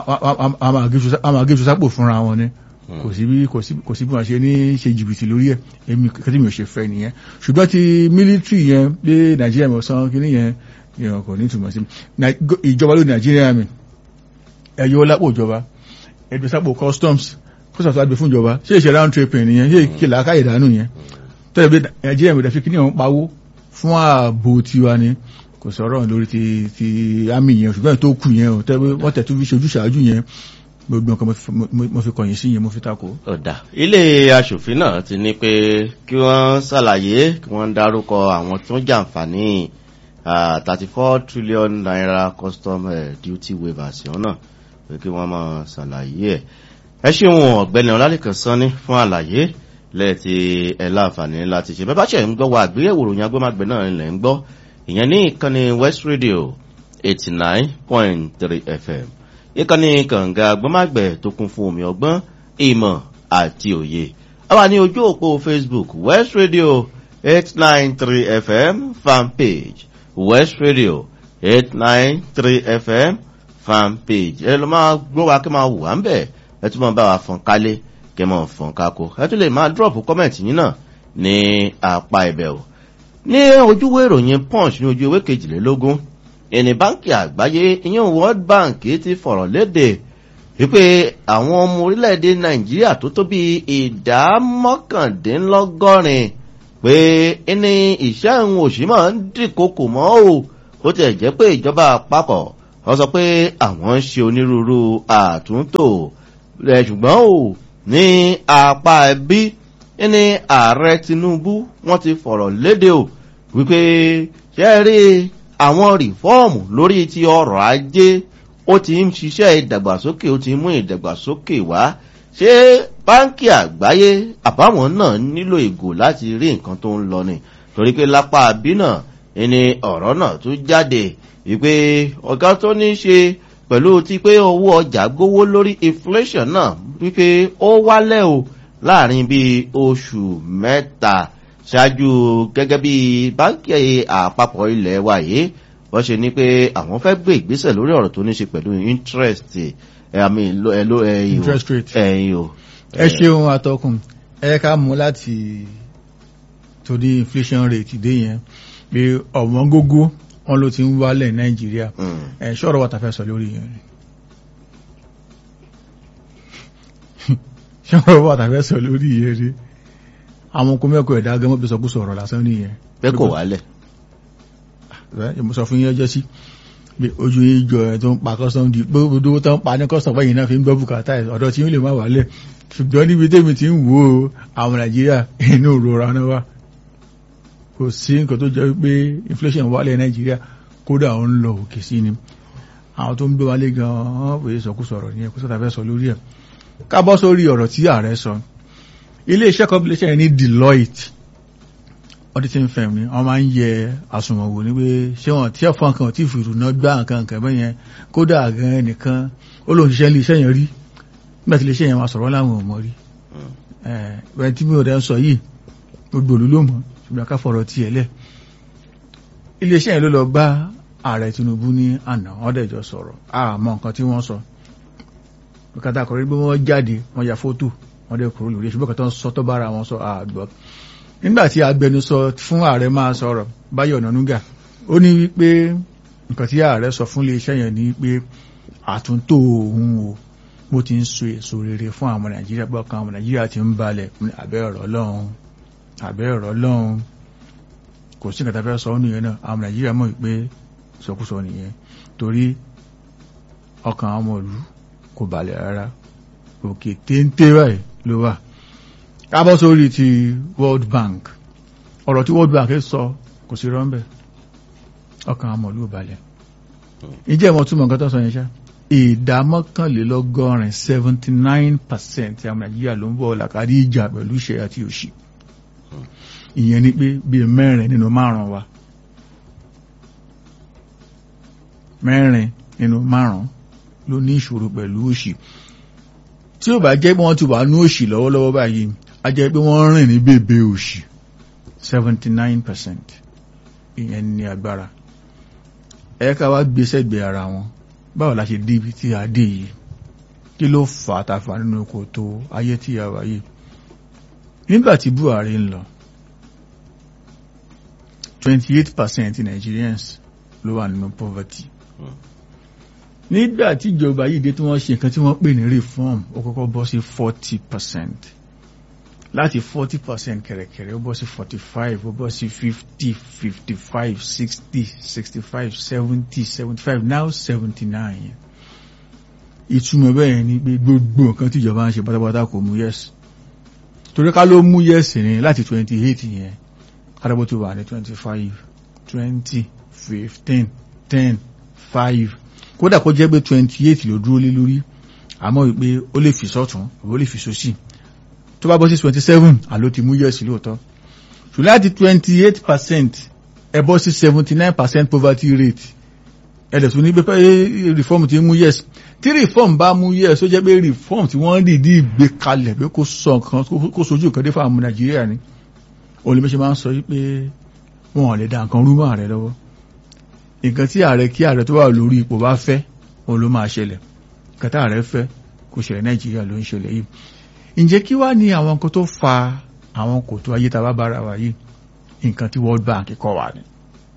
wọn máa gé ṣùṣàpò fúnra wọn ni kò sí bí kò sí bí wọn ṣe ní ṣe jìbìtì lórí ẹ̀ èmi kẹ́tí mi ò ṣe fẹ́ nìyẹn ṣùgbọ́n ti military yẹn pé nàìjíríà mi ò san kínní yẹn ìràn kò ní túmọ̀ sí ìjọba ló nàìjíríà mi ẹ̀yọ́ lápò ìjọba ẹgbẹ́ sápò customs kó sàtọ́ àgbẹ̀ fún ìjọba ṣé ìṣẹ̀ round trip nìyẹn ṣé ìkìlá káyè dànù yẹn tẹ́lẹ̀ bí nàìjíríà mi dàfi kíní ọ̀hún pawó fún ààbò tiwa ni kò sọ̀rọ̀ lórí ti ti àmì yẹn ṣùgbọ́n tó kù yẹn o tẹ́lẹ̀ wọ́n tẹ̀ tó fi ṣojú ṣáájú yẹn gbogbo nǹkan mo fi kọ̀yìn sí yẹn mo fi tako. ọ̀dà ilé aṣòfin náà ti ní pé kí wọ́n ṣàlàyé kí wọ́n dárúkọ àwọn tó ń jàǹfààní thirty four trillion naira custom uh, duty waivers yẹn náà pé kí wọ́n máa ṣàlàyé ẹ̀. ẹ ṣeun ọ̀gbẹ́ni ọlálẹ́kan sanni fún àlàyé lẹ́ẹ̀tì ẹ̀ láǹfààní láti ṣe bẹ́ẹ̀ bá ṣe ń gbọ́ wa àgbéyẹ̀wò ròyìn agbọ́magbẹ́ náà ilẹ̀ ń gbọ́ ìyẹn ní ìkànnì west radio eighty nine point three fm ìkànnì kànga agbọ́magbẹ́ tó kún fún omi ọgbọ́n ìmọ̀ àti òye àwa ní ojú òpó facebook west radio eight nine three fm fanpage west radio eight nine three fm fanpage ẹ lọ máa gbọ́ wa kí máa wù wá ń bẹ̀ ẹ tún máa bá wa fọn kálé kí máa fọn kákó ẹ tún lè máa drop comment yín náà ní apá ibẹ̀ o ní ojúwé ìròyìn punch ní ojú ewé kejìlélógún ìní báńkì àgbáyé ìyẹn world bank ti fọ̀rọ̀ léde wípé àwọn ọmọ orílẹ̀-èdè nàìjíríà tó tó bí ìdá mọ́kàndínlọ́gọ́rin pé ní ìṣẹ́ ìhun òṣì máa ń dìkokò mọ́ o ó tiẹ̀ jẹ́ pé ìjọba àpapọ̀ wọ́n sọ pé àwọn ń ṣe onírúurú àtúntò rẹ̀ ṣùgbọ́n o ní apá ẹbí ní ààrẹ tinubu wọ́n ti fọ̀rọ̀ léde o wípé ṣe rí àwọn rìfọ́ọ̀mù lórí ti ọrọ̀ ajé ó ti ń ṣiṣẹ́ ìdàgbàsókè ó ti mú ìdàgbàsókè wá ṣé báńkì àgbáyé àbáwọn náà nílò ìgò láti rí nǹkan tó ń lọ ni torí pé lápá àbí náà ẹni ọ̀rọ̀ náà tún jáde wípé ọ̀gá tó ní ṣe pẹ̀lú ti pé owó ọjà gbówó lórí inflation náà wípé ó wálẹ̀ o láàrin bíi oṣù mẹ́ta ṣáájú gẹ́gẹ́ bí báńkì àpapọ̀ ilẹ̀ wa yìí wọ́n ṣe ní pé àwọn fẹ́ gbé ìgbésẹ̀ lórí ọ̀rọ̀ tó ní ṣe pẹ̀lú interest àmì interest rate ẹ̀yìn o. ẹ ṣeun atọ́kùn ẹ ká mú láti torí inflation rate dé yẹn pé ọ̀wọ́n gógó wọn ló ti ń wálẹ̀ nàìjíríà ẹ̀ ṣọ́rọ̀ wà tàfẹ́ sọ lórí yẹn ṣọ́rọ̀ wà tàfẹ́ sọ lórí yẹn rí àwọn okun mẹ́kọ̀ ẹ̀dá gẹ́mọ́ bí sọkúsọ ọ̀rọ̀ lásán nìyẹn pé kò wálẹ̀ mo sọ fún yín ọjọ́ sí pé ojú ìjọ ẹ̀ tó ń pa custom di gbogbo tó ń pa ní custom báyìí náà fi ń gbọ́ bùkátà ẹ̀ ọ̀dọ̀ tí ó lè má wálẹ̀ ṣùgbọ́n níbi tèmi ti ń wo àwọn nàìjíríà inú ìrora náà wà kò sí nǹkan tó jẹ́ pé inflation wálẹ̀ nàìjíríà kódà ó ń lọ òkè sí ni àwọn tó ń gbé wálé gan-an pé sọkúsọ ọ̀rọ̀ ní ẹ̀kú sọ́ta fẹ́ sọ lórí ẹ̀ ká bọ́ sórí ọ̀rọ̀ tí ààrẹ sọ ilé iṣẹ́ compilation ní Deloitte auditing firm ni wọ́n máa ń yẹ àsùnwọ̀n wò ní pé ṣé wọ́n tí ẹ̀fọn kan tí ìfìrù náà gbá nǹkan nǹkan bẹ́ẹ̀ yẹn kódà gan ẹnìkan ó lóun ṣiṣẹ́ ilé iṣẹ́ yẹn rí nígbà tí ilé iṣẹ́ yẹn máa sọ̀rọ̀ láwọn ò mọ̀ rí ẹ̀ tí mi ò dẹ́ ń sọ yìí gbogbo òlú ló mọ̀ ṣùgbọ́n ká fọ̀rọ̀ tiẹ̀ lẹ̀ ilé iṣẹ́ yẹn ló lọ bá ààrẹ Tinubu ní àná wọ́n dẹ̀jọ sọ̀rọ̀ àmọ́ nǹkan tí wọ́n sọ kàtà kọ̀rí pé wọ́n jáde wọ́n ya fótò wọ́n dẹ̀ kúrò lórí ṣùgbọ́n kàtà sọ tó bára wọn sọ àgbọ̀ nígbàtí agbẹnusọ fún ààrẹ máa sọ̀rọ̀ Báyọ̀ Ọ̀nànúgà ó ní wípé nǹkan tí ààrẹ sọ fún iléeṣẹ́ yẹn ní pé àtúntò òun o bó ti ń so èso rere fún àwọn Nàìjíríà bọ́ kan àwọn Nàìjíríà ti ń balẹ̀ àbẹ́ ọ̀rọ̀ lọ́hùn àbẹ́ ọ̀rọ̀ lọ́hùn kò sí nǹkan tá a fẹ́ sọ ọ́ nìyẹn náà àwọn Nàìjíríà mọ̀ pé sọkúsọ nìyẹn torí ọkàn àwọn ọmọ ìlú kò balẹ̀ rárá òkè téńté báyìí ló wà kábọ́ sórí ti World Bank ọ̀rọ̀ tí World Bank sọ kò sí rọ́ńbẹ̀ ọkàn àwọn ìlú balẹ̀ ìjẹ́ ìmọ̀ túmọ̀ nǹkan tó sọ yẹn ṣá ìdá mọ́kànlélọ́gọ́rin seventy nine percent àwọn Nàìjíríà ló ń bọ̀ làkàrí ìjà pẹ̀lú ìṣẹ́ àti òṣì ìyẹn ni pé bíi mẹ́rin nínú márùn-ún wa mẹ́rin nínú márùn-ún ló ní ìṣòro pẹ̀lú òṣì tí ó bá jẹ́ pé wọ́n ti wà ní òṣì lọ́wọ́lọ́wọ́ báyìí a jẹ́ pé wọ́n rìn ní bèbè òṣì seventy nine percent ìyẹn ní agbára ẹ ká wá gbé sẹ́gbẹ̀ẹ́ ara wọn báwo la ṣe débi tí a dé yìí kí ló fà á tàfà nínú kòtò ayé tí a wà yìí nígbà tí Buhari ń lọ twenty eight percent Nigerians ló wà nínú poverty nígbà tí ìjọba yìí dé tí wọ́n ṣe nǹkan tí wọ́n pè ní reform ó kọ́kọ́ bọ́ sí forty percent láti forty percent kẹ̀rẹ̀kẹ̀rẹ̀ ó bọ́ sí forty five ó bọ́ sí fifty fifty five sixty sixty five seventy seventy five now seventy nine ìtumọ̀ bẹ́ẹ̀ ni pé gbogbo nǹkan tí ìjọba ń ṣe pátápátá kò mú yes torí ká ló mú yes ní láti twenty eight yẹn kádàbọ̀ tó wà ní twenty five twenty fifteen ten five kódà kó jẹ́ pé twenty eight ló dúró lé lórí àmọ́ wípé ó lè fi sọ́tún àbí ó lè fi sósì tó bá bọ́ sí twenty seven àló ti mú yẹ̀sì lóòótọ́ ṣùgbọ́n láti twenty eight percent ẹ bọ́ sí seventy nine percent poverty rate ẹ̀dẹ̀ tún ní pé reform ti mú yẹ̀sì tí reform bá mú yẹ̀sì ó jẹ́ pé reform tí wọ́n dìídì gbé kalẹ̀ pé kó sọ nǹkan kó sojú nǹkan dé fún àwọn Nàìjíríà ni olùmọ̀ṣẹ́ máa ń sọ wípé wọn ò lè dá nǹkan rú mọ́ ààrẹ lọ́wọ́ nǹkan tí ààrẹ kí ààrẹ tó wà lórí ipò bá fẹ́ òun ló máa ṣẹlẹ̀ nǹkan tí ààrẹ fẹ́ kò ṣẹlẹ̀ nàìjíríà ló ń ṣẹlẹ̀ yìí ǹjẹ́ kí wá ní àwọn nǹkan tó fa àwọn kòtò ayé tá a bá bára wa yìí nǹkan tí World Bank kọ́ wa ni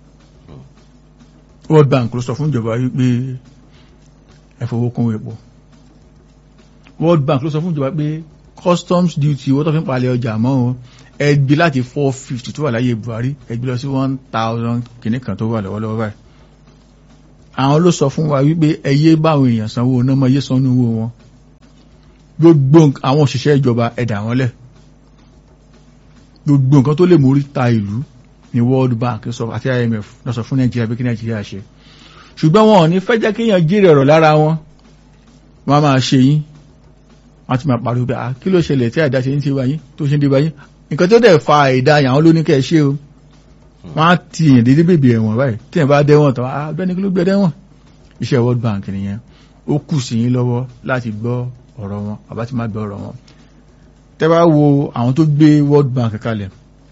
World Bank ló sọ fún ìjọba yìí pé ẹ fowó kún epo World Bank ló sọ fún ìjọba pé customs duty owó tó fi ń palẹ̀ ọjà mọ́ o ẹgbẹ́ láti four fifty tó wà láyé Buhari ẹgbẹ́ lọ sí one thousand kìíní kan tó wà lọ́wọ́lọ́wọ́ báyìí àwọn ló sọ fún wa wípé ẹyẹ báwọn èèyàn sanwó náà mọ iye sanwó owó wọn gbogbo àwọn òṣìṣẹ́ ìjọba ẹ̀dà wọn lẹ̀ gbogbo nǹkan tó lè mórí ta ìlú ní World Bank sọ àti IMF lọ sọ fún Nàìjíríà bí kí Nàìjíríà ṣe ṣùgbọ́n wọn ò ní fẹ́ jẹ́ kéèyàn jèrè ọ̀rọ̀ lára wọn wọ́n á máa ṣe yín wọ́n ti máa pariwo pé kí ló ṣẹlẹ̀ tí àìdá ṣe ń ṣe wáyé tó ṣe ń dé wáyé nǹkan tó dẹ̀ fa àìdá àwọn ló ní kẹ́ ẹ ṣe o wọ́n á ti èèyàn dédé bèbè ẹ̀wọ̀n báyìí tí ẹ̀ bá dẹ́wọ̀n tán abẹ́ni kí ló gbé dẹ́wọ̀n iṣẹ́ World Bank nìyẹn ó kù sí yín lọ́wọ́ láti gbọ́ ọ̀rọ̀ wọn àbá ti má gbọ́ ọ̀rọ̀ wọn tẹ́ bá wo àwọn tó gbé World Bank kalẹ̀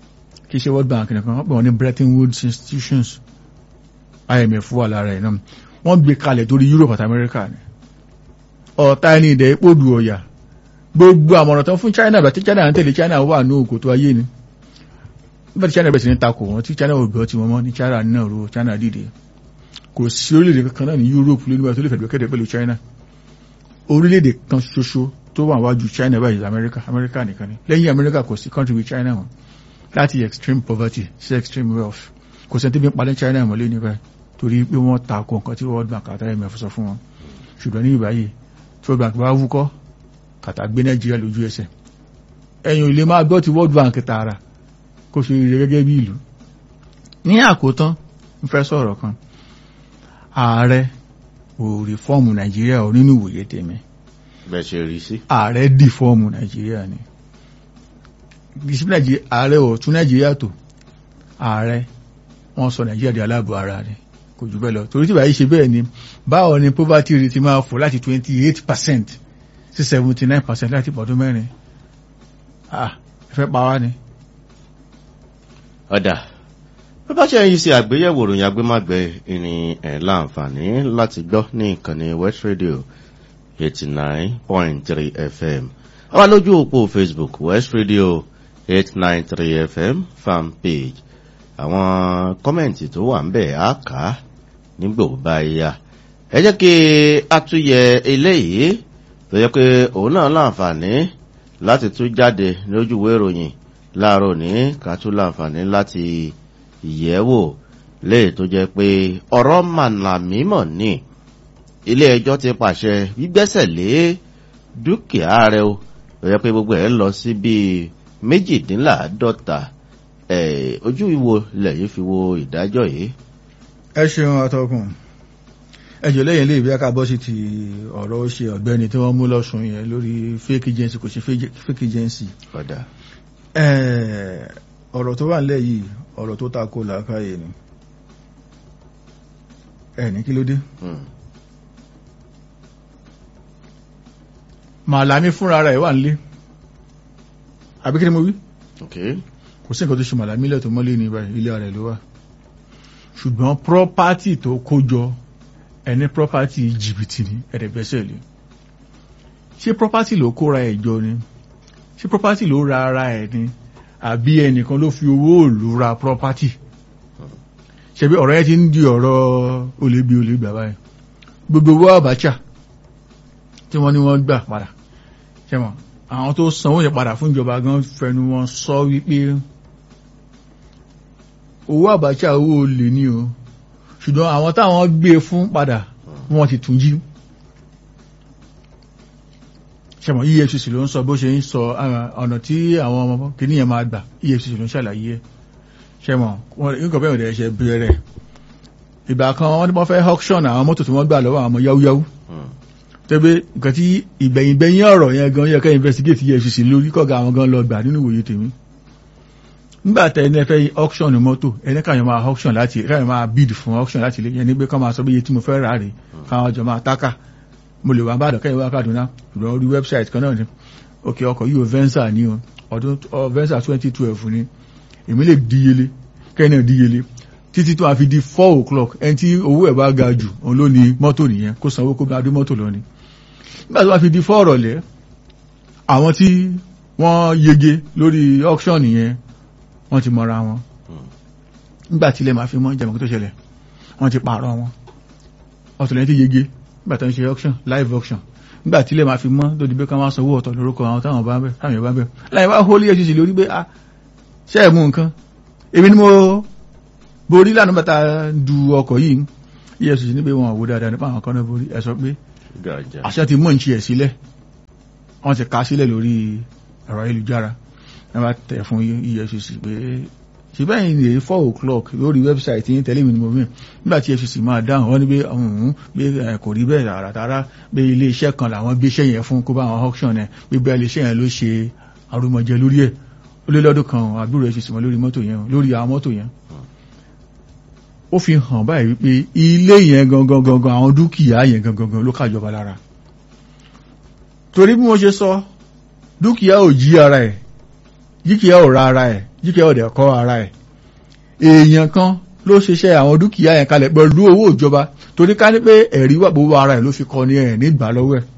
kì í ṣe world bank nìkan wọ́n pè wọ́n ní bretton woods institutions imf wà lára ẹ̀ náà wọ́n gbé kalẹ̀ torí europe àti america ni ọ̀tá ẹni ìdẹ̀ epo du ọ̀yà gbogbo àmọ̀ràn tán fún china bàtí china ń tẹ̀lé china wà ní òkò tó ayé ni nígbà tí china bẹ̀rẹ̀ sí ní takò wọn tí china ò gbọ́ tí wọ́n mọ́ ní china náà ro china dìde kò sí orílẹ̀-èdè kankan náà ní europe lónìí bá tó lè fẹ̀dọ̀ kẹ́dẹ̀ pẹ̀lú china orílẹ̀-èdè kan ṣoṣo tó wà wájú china báyìí america america nìkan ni lẹ́yìn america kò sí country with china wọn láti extreme poverty sí extreme wealth kò sẹ́ni tí bí ń palẹ́ china mọ́lé ní báyìí torí pé wọ́n takò nǹkan tí world bank àtàrí imf sọ fún wọn ṣùgbọ́n ní ìbáyìí tí world bank bá wúkọ́ kàtà gbé nàìjíríà lójú ẹsẹ̀ ẹ̀yìn ilé máa gbọ́ ti world bank tààrà kó ṣe rere gẹ́gẹ́ bí ìlú ní àkótán ń fẹ́ sọ̀rọ̀ kan ààrẹ ò rí fọ́ọ̀mù nàìjíríà ò nínú ìwòye tèmi bẹ́ẹ̀ ṣe rí sí. ààrẹ dì fọ́ọ̀mù nàìjíríà ni ìsìnkú ààrẹ ò tún nàìjíríà tó ààrẹ wọ́n sọ nàìjíríà di aláàbò ara rẹ̀ kò jù bẹ́ẹ̀ lọ torí tí báyìí ṣe bẹ́ẹ̀ ni báwo ni poverty rate máa fò láti twenty eight percent sí seventy nine percent láti pọ̀dún mẹ́rin ah ẹ fẹ́ pa wá ni. ọ̀dà bí bá ṣe yìí sí àgbéyẹ̀wò ròyìn agbémágbé ìrìn ẹ̀ láǹfààní láti gbọ́ ní ìkànnì west radio eighty nine point three fm àwa lójú òpó facebook west radio eight nine three fm fan page àwọn kọ́mẹ̀ntì tó wà ń bẹ̀ á kà á nígbò bá yá ẹ jẹ́ kí a tún yẹ eléyìí tó yẹ pé òun náà láǹfààní láti tún jáde lójúwé ìròyìn láàárọ̀ ní ká tún láǹfààní láti yẹ̀wò léè tó jẹ́ pé ọ̀rọ̀ mànàmímọ̀ ní ilé ẹjọ́ ti pàṣẹ gbígbẹ́sẹ̀ lé dúkìá rẹ̀ o tó yẹ pé gbogbo ẹ̀ lọ sí bíi méjìdínláàádọ́ta ojú ìwo lẹ́yìn fi wo ìdájọ́ yìí. ẹ ṣeun àtọkùn ẹjọ lẹ́yìn ilé ìbí akábọ sí ti ọ̀rọ̀ ó ṣe ọ̀gbẹ́ni tí wọ́n mú lọ́sùn yẹn lórí fake agency kò ṣe fake agency. ọ̀dà. ọ̀rọ̀ tó wà nílẹ̀ yìí ọ̀rọ̀ tó ta kó làákàyè ni ẹ ní kí ló dé. màlámi fúnra rẹ̀ wà nílé àbí kí ni mo wí. okay kò sí nǹkan tó ṣe màlámi ilẹ̀ tó mọ́lé ní báyìí ilé rẹ̀ ló wà ṣùgbọ́n property tó kó jọ ẹni property jìbìtì ní ẹ̀rẹ̀gbẹ́sẹ̀ lé ṣé property ló kóra ẹ̀ jọ ni ṣé property ló ra ara ẹ̀ ni àbí ẹnìkan ló fi owó òòlù ra property ṣebí ọ̀rọ̀ yẹn ti ń di ọ̀rọ̀ olébi olégbà báyìí gbogbo owó Abacha tí wọ́n ní wọ́n gbà padà ṣẹ́wọ̀n àwọn tó sanwó yẹn padà fún ìjọba gan fẹnu wọn sọ wípé owó Abacha owó olè ní o ṣùgbọ́n àwọn táwọn gbé fún padà wọ́n ti tún jí ṣẹmọ̀ EFCC ló ń sọ bó ṣe ń sọ ọ̀nà tí àwọn ọmọ kìíní yẹn máa gbà EFCC ló ń ṣàlàyé ṣẹmọ̀ nǹkan bẹ́ẹ̀ ọ̀dẹ̀ ṣe bẹ̀rẹ̀ ìgbà kan wọ́n ní wọ́n fẹ́ auction àwọn mọ́tò tí wọ́n gbà lọ́wọ́ àwọn ọmọ yáwúyáwú tẹ́bí nǹkan tí ìgbẹ̀yìngbẹ̀yìn ọ̀rọ̀ yẹn gan yẹ ká investigate EFCC lórí kọ́ga àwọn gan lọ gbà nínú ìwòye tèmi nígbà tẹ ẹni fẹ́ auction mọ́tò ẹni káyọ̀ máa auction láti káyọ̀ máa bid fún auction láti lè yẹn ní pé kọ́ máa sọ bí iye tí mo fẹ́ rà rè káwọn jọ máa tákà mo lè wá bá àdọ̀ kẹ́yìn wá Kaduna ṣùgbọ́n orí website kan náà ni òkè ọkọ̀ yìí ò Venza ní o ọdún Venza twenty twelve ni èmi lè díyelé kẹ́yìn náà díyelé títí tó a fi di four o'clock ẹni tí owó ẹ̀ bá ga jù òun ló ní mọ́tò nìyẹn kó sanwó kó bá dé mọ́tò lọ ni nígbà tó wá fi di four ọ̀rọ̀lẹ́ àwọn tí wọ́n yege lórí auction yẹn wọ́n ti mọ́ra wọn nígbà tí ilẹ̀ máa fi mọ́ jẹ̀mọ́ tó ṣẹlẹ̀ wọ́n ti pààrọ̀ wọn ọ̀tọ̀lẹ́ ti yege nígbà tó ń ṣe auction live auction nígbà tí ilẹ̀ máa fi mọ́ tó di pé ká máa sanwó ọ̀tọ̀ lórúkọ àwọn táwọn bá ń bẹ̀ táwọn bá ń bẹ̀ láì wá hólí ẹ̀ṣin lórí pé a ṣe é mú nǹkan èmi ni mo borí lánàá bàtà du ọkọ̀ yìí EFCC níbi wọn àwò dáadáa nípa àwọn kan náà borí ẹ sọ pé àṣẹ ti mọ̀ ní ṣe ẹ̀ sílẹ̀ wọ́n ti ká sílẹ̀ lórí ẹ̀rọ ayélujára ẹ bá tẹ̀ fún EFCC pé ṣùgbọ́n ẹ̀yìn lè four o'clock lórí wẹ́bsáìtì yín tẹ́lẹ̀ mi ni mo fi nígbà tí EFCC máa dáhùn wọ́n ní pé ọ̀hún pé kò rí bẹ́ẹ̀ rárá pé ilé iṣẹ́ kan làwọn gbé iṣẹ́ yẹn fún kó bá àwọn auction ẹ̀ pé bẹ́ẹ̀ ilé iṣẹ́ yẹn ló ṣe arúmọjẹ lórí ẹ̀ ó lé lọ́dún kan àbúrò EFCC mọ́ lórí mọ́tò yẹn lórí àwọn mọ́tò yẹn ó fi hàn báyìí wípé ilé yẹn gangan gangan àwọn dúkìá yẹn gangan gangan ló kàjọba lára torí bí mo ṣe sọ dúkìá ò jí ara ẹ̀ dúkìá ò ra ara ẹ̀ jíkẹ́ ọ̀dẹ̀ kọ́ ara ẹ̀ èèyàn kan ló ṣiṣẹ́ àwọn dúkìá yẹn kalẹ̀ pẹ̀lú owó ìjọba torí ká ní pé ẹ̀rí wà gbogbo ara ẹ̀ ló fi kọ́ ní ẹ̀ nígbà lọ́wọ́ ẹ̀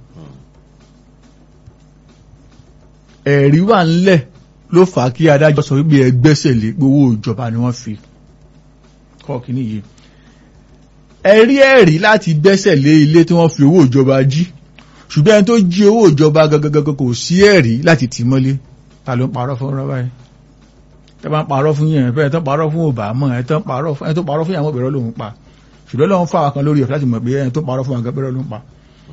ẹ̀rí wà ńlẹ̀ ló fà á kí adájọ́ sọ wípé ẹgbẹ́sẹ̀ lé owó ìjọba ni wọ́n fi kọ́ kíní yìí ẹ̀rí ẹ̀rí láti gbẹ́sẹ̀ lé ilé tí wọ́n fi owó ìjọba jí ṣùgbọ́n ẹni tó jí owó ìjọba gangan kò sí ẹ̀rí láti tì mọ́lé ta ló ń parọ́ fún ọ̀rọ̀ báyìí tẹ bá ń parọ́ fún yẹn fẹ́ ẹ tán parọ́ fún òbámọ́ ẹ tán parọ́ fún ẹ tó parọ́ fún ìyàwó ìbẹ̀rẹ̀ lòun pa ṣùgbọ́n lọ́wọ́ fà kan lórí ẹ̀ láti mọ̀ pé ẹ tó parọ́ fún àgbẹ̀ bẹ̀rẹ̀ lòun pa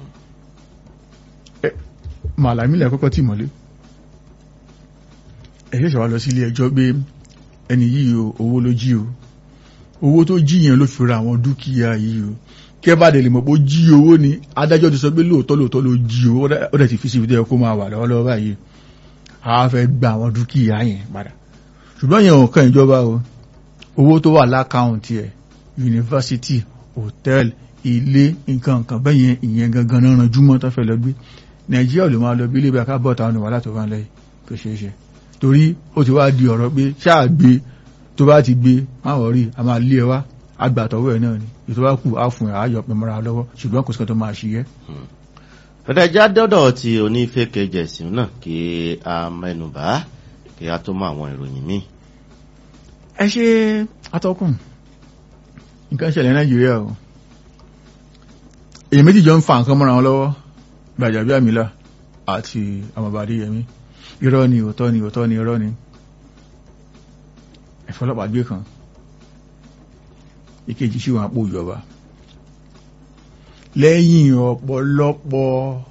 màlàmí lẹ̀ kọ́kọ́ tì mọ́lé ẹ ṣẹ̀ṣẹ̀ wá lọ sí ilé ẹjọ́ pé ẹni yìí o owó ló jí o owó tó jí yẹn ló fi ra àwọn dúkìá yìí o kẹ́ bá dẹ̀ lè mọ̀ pé ó jí owó ni adájọ́ ti sọ pé lóòótọ́ lóòótọ́ ló jí owó ó dẹ̀ ti fi sí ibi tó yẹ kó máa wà lọ́wọ́lọ́wọ́ báyìí a fẹ́ gba àwọn dúkìá yẹn padà ṣùgbọ́n yẹn ò kàn ìjọba o owó tó wà lákàùntì ẹ̀ yunifásitì hòtẹ́ẹ̀lì ilé nǹkan nǹkan bẹ́yẹn ìyẹn gangan náà ranjú mọ́ tó fẹ́ lọ gbé nàìjíríà ò lè máa lọ bí ilé bí akábọ̀tà ọ̀nà wà látọ̀ fún lẹ́yìn tó ṣeé ṣe torí ó ti wá di ọ̀rọ̀ pé ṣáà gbé tó bá ti gbé má wọ̀ rí a máa lé ẹ wá agbàtọ̀wọ́ ẹ̀ náà ni ètò bá kù á fún ẹ̀ àáyọ̀ pẹ̀ mọ́ra lọ́wọ́ ṣùgbọ́n kò sí kan tó máa ṣiyẹ́. ọ̀dàjà dọ́dọ̀ ti onífẹ́kẹ̀ jẹ̀sìn náà kí a mẹ́nubà kí a tó mọ àwọn ìròyìn míì. ẹ ṣe atọ́kùn nǹkan ṣẹlẹ̀ nàìjíríà o èyí méjì jọ ń fa nǹkan mọ́ra wọn lọ́wọ́ gbàjàbí àmìlà àti àmọ̀bàdé yẹmí irọ́ ni òótọ́ ni òótọ́ ni irọ́ ni ẹ̀fọ́lọ́pàá gbé kan ìkejì sí wọn àpò ìjọba lẹ́yìn ọ̀pọ̀lọpọ̀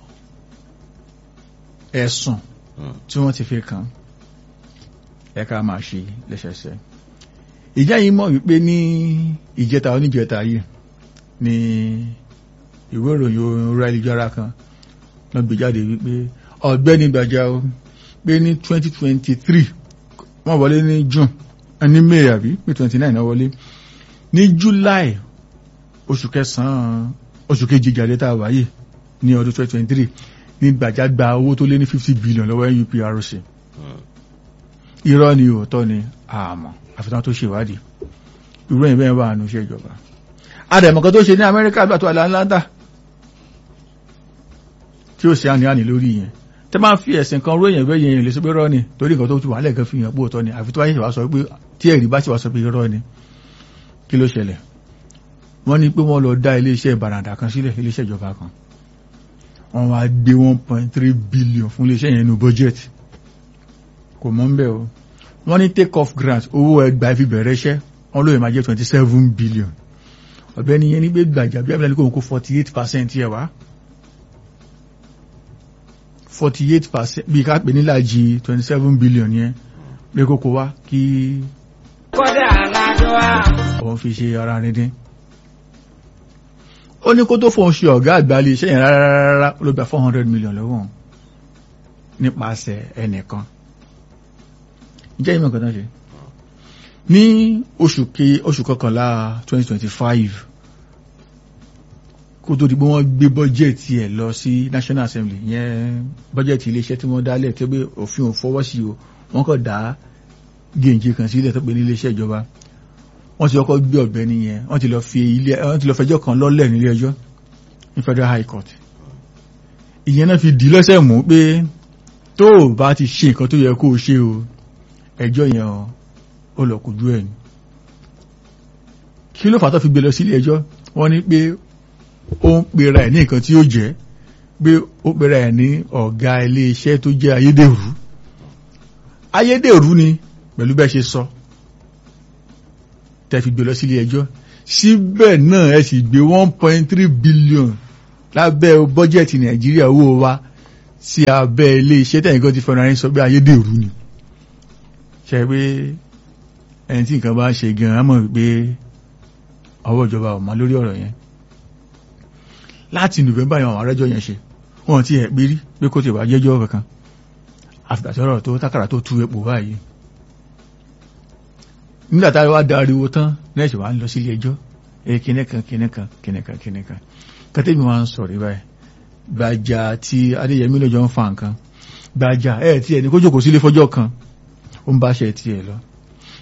ẹ̀sùn tí wọ́n ti fi kàn ẹ̀ka máa ṣe lẹ́sẹsẹ ìjà yìí mọ̀ wípé ní ìjẹta oníjẹta yìí ni ìwé ìròyìn orí ayélujára kan lọ gbé jáde wípé ọ̀gbẹ́ni Gbàjàó pé ní 2023 wọ́n wọlé ní June ní May àbí pé 29 náà wọlé ní July oṣù kẹsàn-án oṣù kejì ìjàlẹ̀ tá a wáyé ní ọdún 2023 ní Gbàjà gba owó tó lé ní 50 billion lọ́wọ́ NUPRC irọ́ ni òótọ́ ni àmọ́ àfitán tó ṣèwádìí irú ẹ̀yìn bẹ́ẹ̀ wà nù iṣẹ́ ìjọba adẹ̀mọ̀kan tó ṣe ní Amẹ́ríkà àgbà tó aláńláńdà tí ó ṣe àníàní lórí yẹn tẹ́ máa fi ẹ̀sìn kan ròyìn ẹ̀gbẹ́ yẹn lè sọ pé rọ́ ni torí nǹkan tó ti wà lẹ́ẹ̀kan fi hàn pé òótọ́ ni àfi tó wáyé ṣe wá sọ pé tí ẹ̀rí bá ṣe wá sọ pé rọ́ ni kí ló ṣẹlẹ̀ wọ́n ní pé wọ́n lọ dá iléeṣẹ́ ìbàràǹdà kan sílẹ̀ iléeṣẹ́ ìjọba kan wọ́n wá gbé one point three billion fún iléeṣẹ́ yẹn nínú budget kò mọ́ ń bẹ̀ o wọ́n ní take off grant owó ẹgbàá fi bẹ̀rẹ̀ iṣẹ́ wọ́n lóye máa jẹ́ twenty seven billion ọ̀gbẹ́ni yẹn ní gbé gbàjà bí abúlé kò kó forty eight percent yẹ wá forty eight percent bí ká pè nílàjì twenty seven billion yẹn pé kókó wá kí òun fi ṣe ara rìn dín ó ní kó tó fóun ṣe ọ̀gá àgbà ilé iṣẹ́ yẹn rárá ló gba four hundred million lọ́wọ́ òun nípasẹ̀ ẹnìkan jẹ́ ìmọ̀ nǹkan tó ń ṣe ní oṣù ke oṣù kọkànlá twenty twenty five kó tó di pé wọ́n gbé bọ́jẹ̀tì ẹ̀ lọ sí National Assembly yẹn bọ́jẹ̀tì iléeṣẹ́ tí wọ́n dálẹ̀ tó gbé òfin ò fọwọ́ sí o wọ́n kàn dá gèǹjì kan sílẹ̀ tó pé ní iléeṣẹ́ ìjọba wọ́n ti kọ́kọ́ gbé ọ̀gbẹ́ni yẹn wọ́n ti lọ fi ilé wọ́n ti lọ fẹjọ́ kan lọ́lẹ̀ nílé ẹjọ́ ní Federal High Court ìyẹn náà fi dì lọ́sẹ̀ mú pé tó o bá ti ṣe nǹkan tó yẹ kó o ṣe o ẹjọ́ yẹn ó lọ kojú ẹ̀ ní kí ló fà tó fi gbé lọ sílé ẹjọ́ wọ́n ní pé ó ń pera ẹ̀ ní nǹkan tí ó jẹ́ pé ó pera ẹ̀ ní ọ̀gá ilé iṣẹ́ tó jẹ́ ayédèrú ayédèrú ni pẹ̀lú bẹ́ẹ̀ ṣe sọ tẹ́ fi gbé lọ sílé ẹjọ́ síbẹ̀ náà ẹ sì gbé one point three billion lábẹ́ bọ́jẹ̀tì nàìjíríà owó wa sí abẹ́ ilé iṣẹ́ tẹ̀yìn kan ti fẹ́ràn ayé sọ pé ayédèrú ni ṣe pé ẹni tí nǹkan bá ṣe gan-an mọ̀ wípé ọwọ́ ìjọba ò mọ́ lórí ọ̀rọ̀ yẹn láti November yẹn àwọn arẹ́jọ́ yẹn ṣe wọ́n ti ẹ̀ pérí pé kó ti wà jẹ́jọ́ kankan àfìgbàsọ́rọ̀ tó tákàrà tó tú epo báyìí nígbà tá a wá dariwo tán lẹ́sẹ̀ wá ń lọ sílé ẹjọ́ ẹ kìnìkan kìnìkan kìnìkan kìnìkan kẹtẹ́mi wá ń sọ̀rọ̀ báyìí Gbàjà tí Adéyẹmí lọ́jọ́ ń fa nǹkan Gbàjà ẹ̀ tí ẹ̀ ní kó jókòó sílé fọjọ́ kan ó ń bá ṣe tiẹ̀ lọ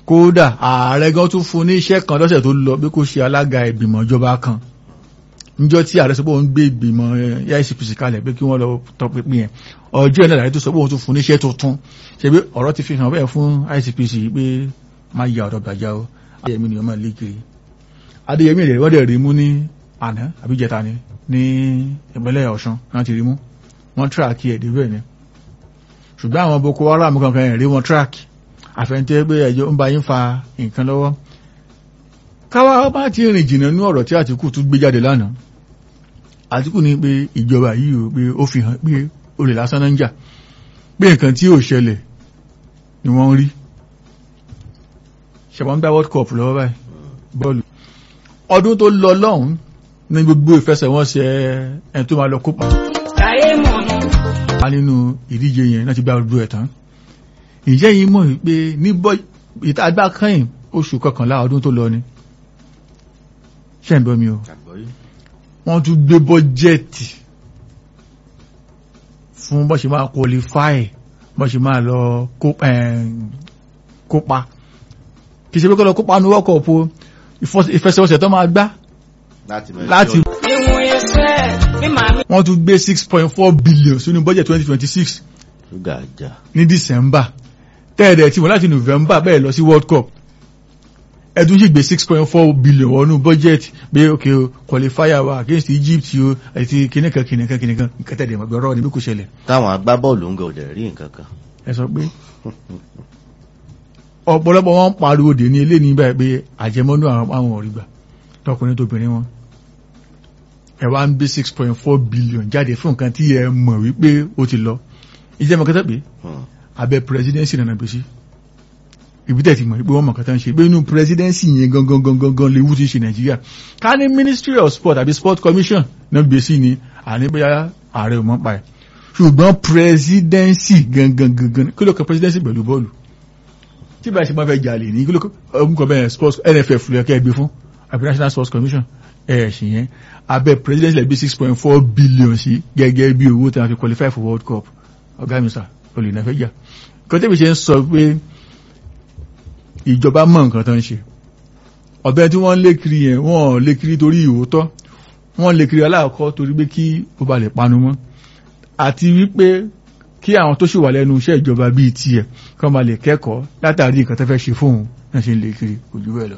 kódà ààrẹ gan tún fún ní iṣẹ́ kan lọ́sẹ̀ tó lọ bí kò ṣe alága ìgbìmọ̀ ìjọba kan níjọ́ tí ààrẹ sọ pé òun gbé ìgbìmọ̀ ICPC kalẹ̀ pé kí wọ́n lọ tọpinpin yẹn ọjọ́ ìnáwó ààrẹ tó sọ pé òun tún fún ní iṣẹ́ tuntun ṣe pé ọ̀rọ̀ ti fi hàn bẹ́ẹ̀ fún ICPC pé má ya ọ̀dọ̀ gbàjá o adéyẹmí ni wọ́n máa lé kiri adéyẹmí rẹ̀ wọ́n dẹ̀ rí mú ní àná àbíjẹta ni ní ìpínlẹ̀ ọ̀ṣun láti rí mú wọ́n tíráàkì ẹ̀ débẹ̀ ni ṣùgbọ́n àwọn boko haram kankan ẹ̀ rí wọn tíráàkì àfẹ́ntẹ́ pé ẹjọ́ ń bá yín fa nǹkan lọ́wọ́ káwá bá ti rìn jìnnà ní ọ̀rọ̀ tí àtìkù tún gbé jáde lánàá àtìkù ní pé ìjọba yìí ò pé ó fi hàn pé olè lásán náà ń jà pé nǹkan tí ò ṣẹlẹ̀ ni wọ́n ń rí ṣẹ̀wọ́n gbá world cup lọ́wọ́ báyìí bọ́ọ̀lù ọdún tó lọ lọ́hùn ní gbogbo ìfẹsẹ̀wọnsẹ̀ ẹni tó máa lọ kópa nínú ìdíje yẹn láti gbá gbogbo ẹ̀ tán ìjẹ́ yìí mọ̀ pé ní ìtagbá kẹ́yìn oṣù kọkànlá ọdún tó lọ ni ṣe ń bọ́ mi o wọ́n tún gbé bọ́jẹ́ẹ̀tì fún bọ́ ṣe máa qualify bọ́ ṣe máa lọ kópa kì í ṣe pé kọ́ lọ kópa ní World Cup ìfẹsẹ̀wọnsẹ̀ tó máa gbá láti wọ́n tún gbé six point four billion sínú budget twenty twenty six ní December tẹ́ẹ̀dẹ̀ tí wọ́n láti November bẹ́ẹ̀ lọ sí World Cup ẹdún sì gbé six point four billion wọnú budget pé ok o qualifier wa against Egypt o àti kìnìkan kìnìkan kìnìkan nǹkan tẹ̀lé ẹ̀mọ́ gbọ́rọ̀ níbi kò ṣẹlẹ̀. táwọn agbábọ́ọ̀lù ń gòdè rí nǹkan kan. ẹ sọ pé ọ̀pọ̀lọpọ̀ wọn pariwo dè ní ilé ní báyìí pé àjẹmọ́nú àwọn òrìgbà tọkùnrin tóbìnrin wọn ẹ wá ń gbé six point four billion jáde fún nǹkan tí ẹ mọ̀ wípé ó ti lọ ìjẹ́ mọ̀kẹ́tẹ́ pé abẹ́ presidency nana gbèsè ìbítẹ̀ ti mọ̀ pé wọ́n mọ̀ kẹta ń ṣe pé inú presidency yẹn gangan gangan gangan léwu ti ṣe nàìjíríà ká ní ministry of sport àbí sport commission náà gbèsè ni àní bóyá ààrẹ ò mọ̀ pa ẹ̀ ṣùgbọ́n presidency gangan gangan kí ló kọ presidency pẹ̀lú bọ́ọ̀lù tí bá ṣe máa fẹ́ jalè ní kí ló kọ bẹ́ẹ̀ sports nff ló yẹ kẹ́ ẹ gbé fún àbí national sports commission ẹ̀ ṣì yẹn abẹ́ presidency lẹ́gbẹ́ six point four billion sí gẹ́gẹ́ bí owó tí wọ́n fi qualify for world cup ọ̀gá mi sà olè náà fẹ́ jà kọ́tẹ́bí ṣe ń sọ pé ìjọba mọ̀ nǹkan tó ń ṣe ọ̀bẹ tí wọ́n lé kiri yẹn wọ́n lé kiri torí ìwòótọ́ wọ́n lé kiri aláàkọ́ torí pé kí ó ba lè panu mọ́ àti wípé kí àwọn tó sì wà lẹ́nu iṣẹ́ ìjọba bíi tiẹ̀ kọ́ máa lè kẹ́kọ̀ọ́ látàrí nǹkan tó fẹ́ ṣe fóun náà ṣe ń lé kiri kò jù bẹ́ẹ̀ lọ.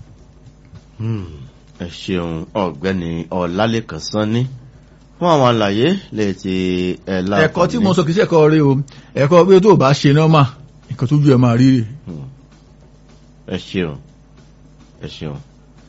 ẹ ṣeun ọ̀gbẹ́ni ọlálẹ́kan sanni fún àwọn àlàyé lè ti ẹ̀ láǹfààní. ẹ̀kọ́ tí mo sọ kìí ṣe ẹ̀kọ́ rí o ẹ̀kọ́ pé tó bá ṣe nọ́mà nǹkan tó ju ẹ̀ máa rí rè ẹ ṣeun ẹ ṣeun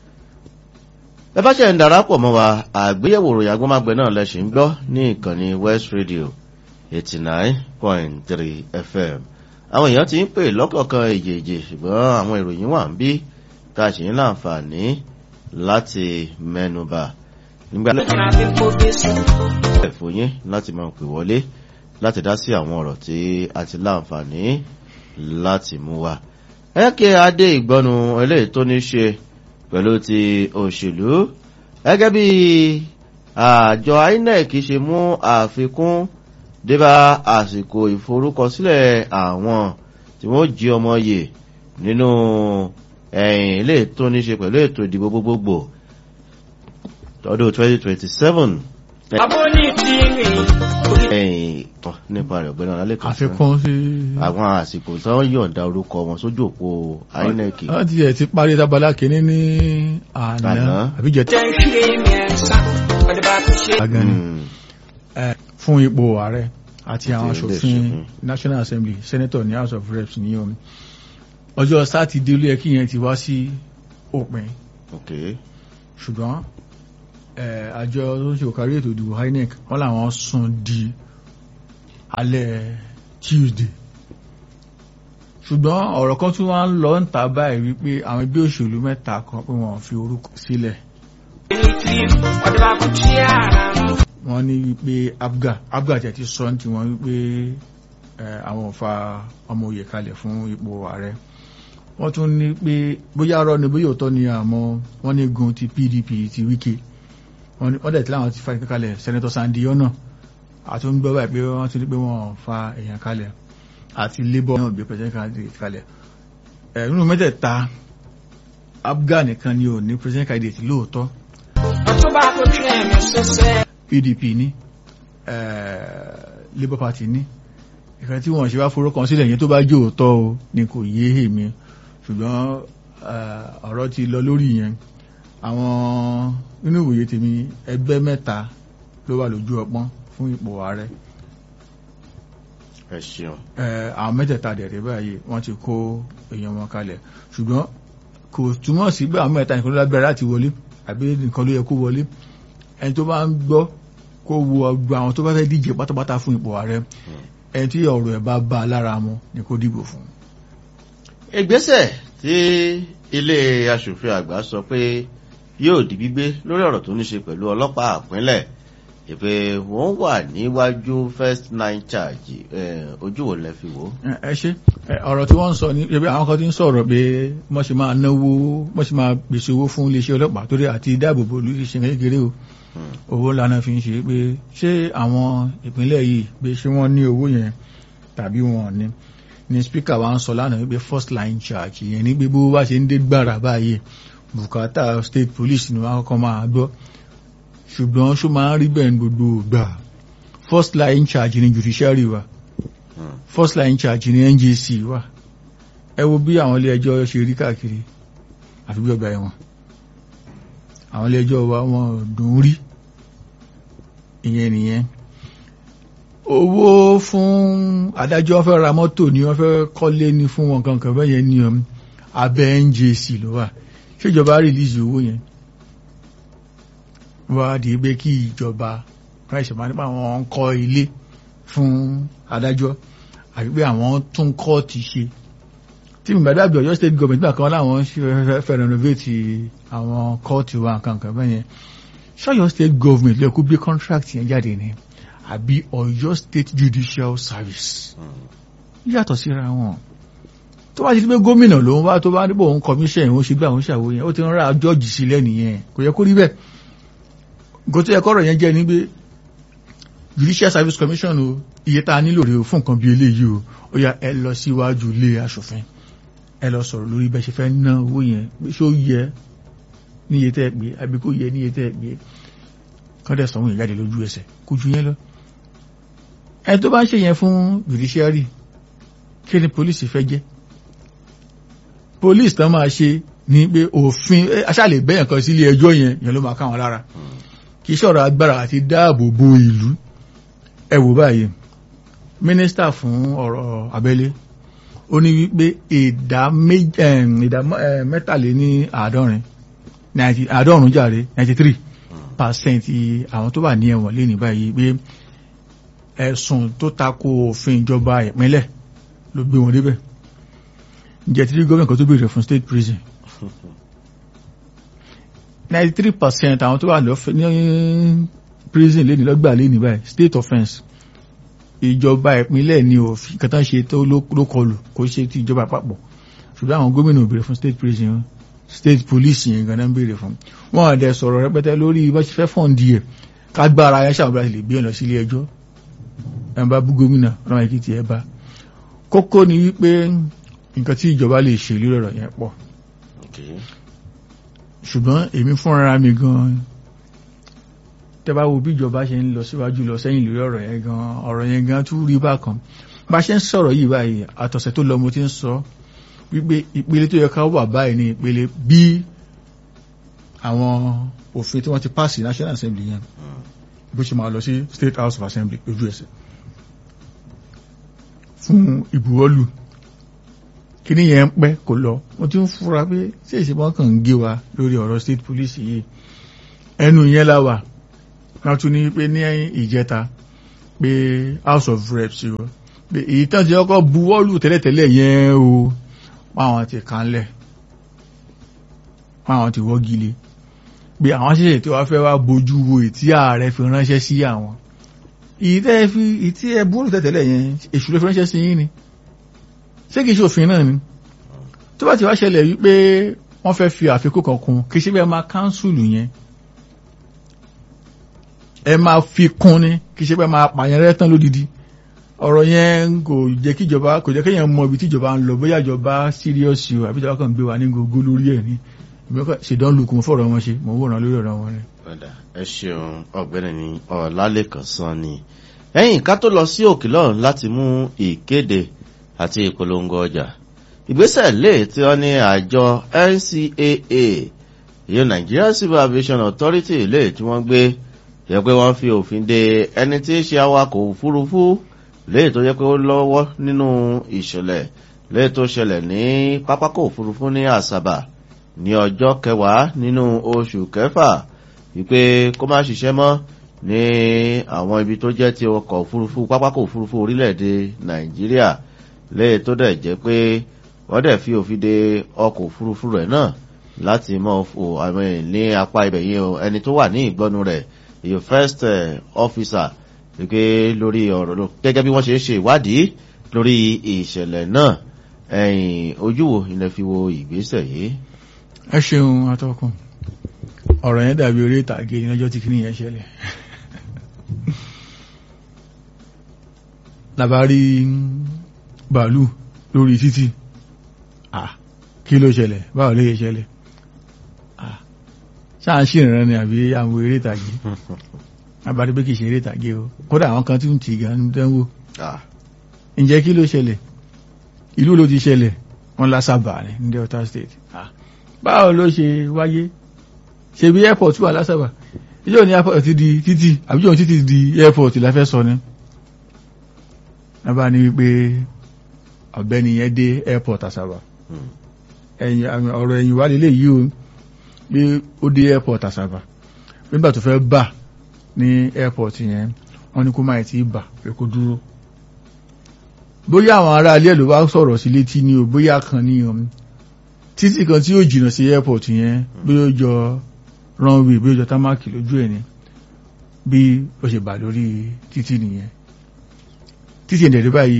ẹ bá ṣe ń darapọ̀ mọ́ wa àgbéyẹ̀wò ròyìn agbọ́mágbẹ́ náà lẹ́sìn ń gbọ́ ní ìkànnì West Radio eighty nine point three FM àwọn èèyàn ti ń pè lọ́kọ̀ọ̀kan èjèèjì ṣùgbọ́n àwọn ìròyìn wà ń bí tá a sì ń láǹfààní láti mẹ́nubà nígbà ẹ̀fọ́ yín láti máa pè wọlé láti dá sí àwọn ọ̀rọ̀ tí a ti láǹfààní láti mú wa ẹ̀kẹ́ adé ìgbọ́nu eléyìí tó ní ṣe pẹ̀lú ti òṣèlú gẹ́gẹ́ bí àjọ INEC ṣe mú àfikún débá àsìkò ìforúkọsílẹ̀ àwọn tí wọ́n jí ọmọ yè nínú ẹ̀yìn eléyìí tó ní ṣe pẹ̀lú ètò ìdìbò gbogbogbò ọdún 2027 abóní tí mi ẹ̀yìn tán nípa rẹ̀ ọ̀gbẹ́ni ọ̀làlẹ́kọ̀ọ́ àfikún sí. àwọn àsìkò tí wọ́n yọ̀ǹda orúkọ wọn sójú òpó INEC wọ́n ti ẹ̀ ti parí tábàlá kìíní ní àná Àná. àbíjẹ tí jẹ́ ìṣe mẹ́sàn ọdún bá fi ṣe. a gan ni Mm, ẹ, fún ipò ààrẹ àti àwọn Àti ilé aṣòfin ìṣòfin. National Assembly Senator ní House of Reps ní omi ọjọ́ sátidé ló yẹ kí yẹn ti wá sí òpin ok ṣùgbọ́n ẹ, àjọ tó ń ṣe òkárí ètò ìdìbò INEC wọ́n làwọn sún di alẹ́ Tuesday ṣùgbọ́n ọ̀rọ̀ kan tún wá ń lọ ń ta báyìí wípé àwọn ẹgbẹ́ òṣèlú mẹ́ta kan pé wọ́n fi orúkọ sílẹ̀ ní tí ọdún bá kú tí ara mú. wọ́n ní wípé abga abga tẹ̀ ti sọ ní tiwọn wípé ẹ, àwọn ò fa ọmọ òye kalẹ̀ fún ipò ààrẹ wọ́n tún ní pé bóyá arọ́ ni bóyá òótọ́ ni àmọ́ wọ́n ní gun ti PDP ti Wike wọ́n ní- wọ́n dẹ̀ tí láwọn ti fa ìpín kalẹ̀ Senator Sandy Ọ̀nà àti ń gbọ́ báyìí pé wọ́n ti ní pé wọ́n fa èèyàn kalẹ̀ àti Labour náà gbé president candidate kalẹ̀ ẹ̀ nínú mẹ́tẹ̀ẹ̀ta Abga nìkan ni ò ní president candidate lóòótọ́ ọtún bá kó tún ẹ̀mí ṣẹṣẹ. PDP ní eh, Labour Party ní ìkan tí wọ́n ṣe wá forúkọ sílẹ̀ yẹn tó bá jẹ́ òótọ́ o ni kò yé èmi ṣùgbọ́n eh, ọ̀rọ̀ ti lọ lórí yẹn àwọn nínú ìwòye tèmi ẹgbẹ́ mẹ́ta ló wà lójú ọpọ́n fún ipò ààrẹ ẹ ṣeun Eh, àwọn mẹ́tẹ̀ẹ̀ta dẹ̀rẹ̀ báyìí wọ́n ti kó èèyàn wọn kalẹ̀ ṣùgbọ́n kò túmọ̀ sí pé àwọn mẹ́ta nìkan ló lágbára láti wọlé àbí nìkan ló yẹ kó wọlé ẹni tó bá ń gbọ́ kó wo ọgbà àwọn tó bá fẹ́ díje pátápátá fún ipò ààrẹ ẹni tí ọ̀rọ̀ ẹ̀ bá bá a lára mu ni kó dìbò fún. ìgbésẹ̀ tí ilé aṣòfin àgbà sọ pé yóò di gbígbé lórí ọ̀rọ̀ tó ní ṣe pẹ̀lú ọlọ́pàá àpínlẹ̀ ìpè wọ́n wà níwájú first nine charge eh, ojú wo lẹ fi wò ó. ẹ ẹ ṣe ẹ, ọ̀rọ̀ tí wọ́n ń sọ ní ẹbí àwọn kan ti ń sọ̀rọ̀ pé wọ́n ṣe máa náwó wọ́n ṣe máa pèsè owó fún iléeṣẹ́ ọlọ́pàá torí àti dáàbòbò olùṣèṣẹ́ kékeré o Hmm. owó ńlá náà fi ń ṣe pé ṣé àwọn ìpínlẹ̀ yìí pé ṣé wọ́n ní owó yẹn tàbí wọn ò ní ni spíkà wa ń sọ lánàá wípé first line charge yẹn ní gbé bó bá ṣe ń dé gbàrà báyìí bùkátà state police ni wọ́n kọ́kọ́ máa gbọ́ ṣùgbọ́n ṣó máa ń rí bẹ́ẹ̀ ní gbogbo ìgbà first line charge ni judiciary wa Hmm. first line charge ní NJC wà ẹ wo bí àwọn ilé ẹjọ́ ṣe rí káàkiri àfi bí ọgbà ẹ̀wọ̀n àwọn ilé ẹjọ́ wa wọn dùn ún rí ìyẹn nìyẹn owó fún adájọ́ fẹ́ ra mọ́tò ni wọ́n fẹ́ kọ́lé ní fún wọn kankan bẹ́ẹ̀ yẹn ní um, abẹ́ NJC ló wà ṣèjọba rìlíìsì owó yẹn wọ́n á di pé kí ìjọba ráìsì máa nípa àwọn ń kọ́ ilé fún adájọ́ àti pé àwọn tún kọ́ọ̀tì ṣe tí mi gbàdúrà bí Ọ̀yọ́ state government nígbà kan láwọn ṣe fẹ́- fẹ́ renovate àwọn kọ́ọ̀tì wa nǹkan kan bẹ́ẹ̀ yẹn ṣọ́yọ́ state government lè kó gbé contract yẹn jáde ni àbí Ọ̀yọ́ state judicial service Hmm. yàtọ̀ síra wọn tó bá ti di pé gómìnà ló ń wá tó bá níbò òun commission òun ṣe gbé àwọn ṣàwó yẹn ó ti ń ra jọ́ọ̀jì sí lẹ́nìyẹn kò yẹ kó rí bẹ́ẹ̀ nǹkan tó yẹ kọ́rọ̀ yẹn jẹ́ ni pé judicial service commission o iye tá a nílò rèé o fún nǹkan bí eléyìí o ó yá ẹ lọ síwájú ilé aṣòfin ẹ lọ sọ̀rọ̀ lórí bẹ́ẹ̀ ṣe fẹ́ ná owó yẹn pé ṣó yẹ níye tẹ́ ẹ pé àbí kó yẹ níye tẹ́ ẹ pé kọ́dẹ̀ sọ̀hún ìjáde lójú ẹsẹ̀ kó ju yẹn lọ ẹ tó bá ń ṣe yẹn fún judiciary kí ni police fẹ́ jẹ́ police tán máa ṣe ní pé òfin ẹ, aṣáàlè bẹ́yàn kan sílé ẹjọ́ yẹn yẹn ló máa káwọn lára Hmm. kì í ṣọ̀rọ̀ agbára àti dáàbò bo ìlú ẹ wò báyìí mínísítà fún ọ̀rọ̀ abẹ́lé ó ní wípé ìdá méjì ẹm, ìdá mọ́- ẹ, mẹ́tàléní àádọ́rin ninety- àádọ́rùn-ún jàre ninety three percent àwọn tó wà ní ẹ̀wọ̀n lé ní báyìí pé ẹ̀sùn tó tako òfin ìjọba ìpínlẹ̀ ló gbé wọn débẹ̀ ǹjẹ́ tí gómìnà kan tó béèrè fún state prison ninety three percent àwọn tó wà lọ́fẹ̀ ní prison lé ní lọ́gbà lé ní báyìí state offence ìjọba ìpínlẹ̀ ni òfin kẹta ṣe tó ló ló kọlù kò ṣe ti ìjọba àpapọ̀ ṣùgbọ́n àwọn gómìnà ò béèrè fún state prison state police yẹn gan-an ń béèrè fún wọn àdẹ sọ̀rọ̀ rẹpẹtẹ lórí bá ṣe fẹ́ fọ́ǹdì ẹ̀ kágbára ayé ṣàbúrà sì lè gbé ẹ̀ lọ sílé ẹjọ́ ẹ̀ ń bá bú gómìnà ọ̀nà èkìtì ẹ̀ bá kókó ni wípé nǹkan tí ìjọba lè ṣe lórí ọ̀rọ̀ yẹn pọ̀ Okay. ṣùgbọ́n èmi fúnra mi gan tẹ́ bá wo bí ìjọba ṣe ń lọ síwájú lọ sẹ́yìn lórí ọ̀rọ̀ yẹn gan ọ̀rọ̀ yẹn gan tún rí bákan bá ṣe ń sọ̀rọ̀ yìí báyìí àtọ̀sẹ̀ tó lọ mo ti ń sọ wípé ìpele tó yẹ ká wà báyìí ní ìpele bí àwọn òfin tí wọ́n ti pàṣẹ National Assembly yẹn Hmm. bó ṣe máa lọ sí State House of Assembly lójú ẹsẹ̀ fún ìbuwọ́lù kíní yẹn ń pẹ́ kò lọ mo ti ń fura pé ṣé ìṣèpọ̀ kàn ń gé wa lórí ọ̀rọ̀ state police yìí ẹnu yẹn la wà wọ́n tún ní pé ní ìjẹta pé House of Reps o pé èyí tán ti kọ́kọ́ buwọ́lù tẹ́lẹ̀tẹ́lẹ̀ yẹn o páwọn ti kánlẹ̀ páwọn ti wọ́gi lé pé àwọn ṣẹ̀ṣẹ̀ tí wọ́n fẹ́ wá bójú wo ìtí ààrẹ fi ránṣẹ́ sí àwọn ìtẹ́ fi ìtí ẹ buwọ́lù tẹ́lẹ̀tẹ́lẹ̀ yẹn èṣù ló fi ránṣẹ́ sí yín ni ṣé kìí ṣe òfin náà ni tó bá ti wá ṣẹlẹ̀ wípé wọ́n fẹ́ fi àfikún kan kún kìí ṣe bẹ́ẹ̀ máa káńsùlù yẹn ẹ máa fi kún ni kìí ṣe bẹ́ẹ̀ máa pààyàn rẹ́ tán lódidi ọ̀rọ̀ yẹn kò jẹ́ kí ìjọba kò jẹ́ kéèyàn mọ ibi tí ìjọba ń lọ bóyá ìjọba serious o àbí ìjọba kan gbé wa ní gbogbo lórí ẹ̀ ní ìmọ̀ọ́kà ṣèdán lukùn fọ̀rọ̀ wọn ṣe mọ̀ ń wòran lórí ọ̀rọ̀ wọn ni. padà ẹ ṣeun ọ̀gbẹ́ni ní ọlálẹ́kan sàn ni ẹ̀yìn ká tó lọ sí òkè lọ́run láti mú ìkéde àti ìpolongo ọjà ìgbésẹ̀ lè tí wọ́n ní àjọ ncaa ìyẹn nigeria civil aviation authority lè tí wọ́n gbé yẹ pé wọ́n fi òfin de ẹni tí í ṣe awakọ̀ òfurufú lè tó yẹ pé ó lọ́wọ́ nínú ìṣẹ̀lẹ̀ lè tó ṣẹlẹ̀ ní pápákọ̀ òfurufú ní àsàbà ní ọjọ́ kẹwàá nínú oṣù kẹfà wípé kó má ṣiṣẹ́ mọ́ ní àwọn ibi tó jẹ́ ti ọkọ̀ òfurufú pápákọ̀ òfurufú orílẹ̀-èdè nàìjíríà lẹ́yìn tó dẹ̀ jẹ́ pé wọ́n dẹ̀ fi òfin de ọkọ̀ òfurufú rẹ̀ náà láti mọ́ fò àwọn ní apá ibẹ̀ yìí o ẹni tó wà ní ìgbọ́nu rẹ̀ èyí first eh, officer wípé lórí ọ̀rọ̀ ló gẹ́gẹ́ bí wọ́n ṣe ń ṣe ìwádìí lórí ìṣẹ̀lẹ̀ náà ẹ̀yìn ojú wo ilẹ̀ fi wo ìgbésẹ̀ yìí. ẹ ṣeun atọ́kùn ọ̀rọ̀ yẹn dàbí orí ìtàgé ní ọjọ́ tí kìíní yẹn ṣẹlẹ̀ labari bàálù lórí títì ah kí ló ṣẹlẹ̀ báwo ló yẹ ṣẹlẹ̀ ah ṣáà ń ṣèrànràn ni àbí àwọn eré ìtàgé abárí pé kì í ṣe eré ìtàgé o kódà àwọn kan tí ń tì gan ń dánwò Ah, ǹjẹ́ kí ló ṣẹlẹ̀ ìlú ló ti ṣẹlẹ̀ wọ́n lásàbà ní ní delta state ah báwo ló ṣe wáyé ṣe bí airport wà lásàbà ìjọ ní airport ti di títì àbí ìjọ títì di airport la fẹ́ sọ ni nàbà ní wípé ọ̀gbẹ́ni yẹn dé airport àsàbà hmm. ẹ̀yìn àmì ọ̀rọ̀ ẹ̀yìn wà lélẹ̀ yìí o pé ó dé airport àsàbà nígbà tó fẹ́ bà ní airport yẹn wọ́n ní kó máa ti bà pé kó dúró bóyá àwọn ará ilé ẹ̀ ló wá sọ̀rọ̀ sí létí ni o bóyá kan ní o títí kan tí yóò jìnnà sí airport yẹn bí ó jọ runway bí ó jọ támákì lójú ẹ̀ ni bí ó ṣe bà lórí títí nìyẹn títí ìdẹ̀rẹ̀ báyìí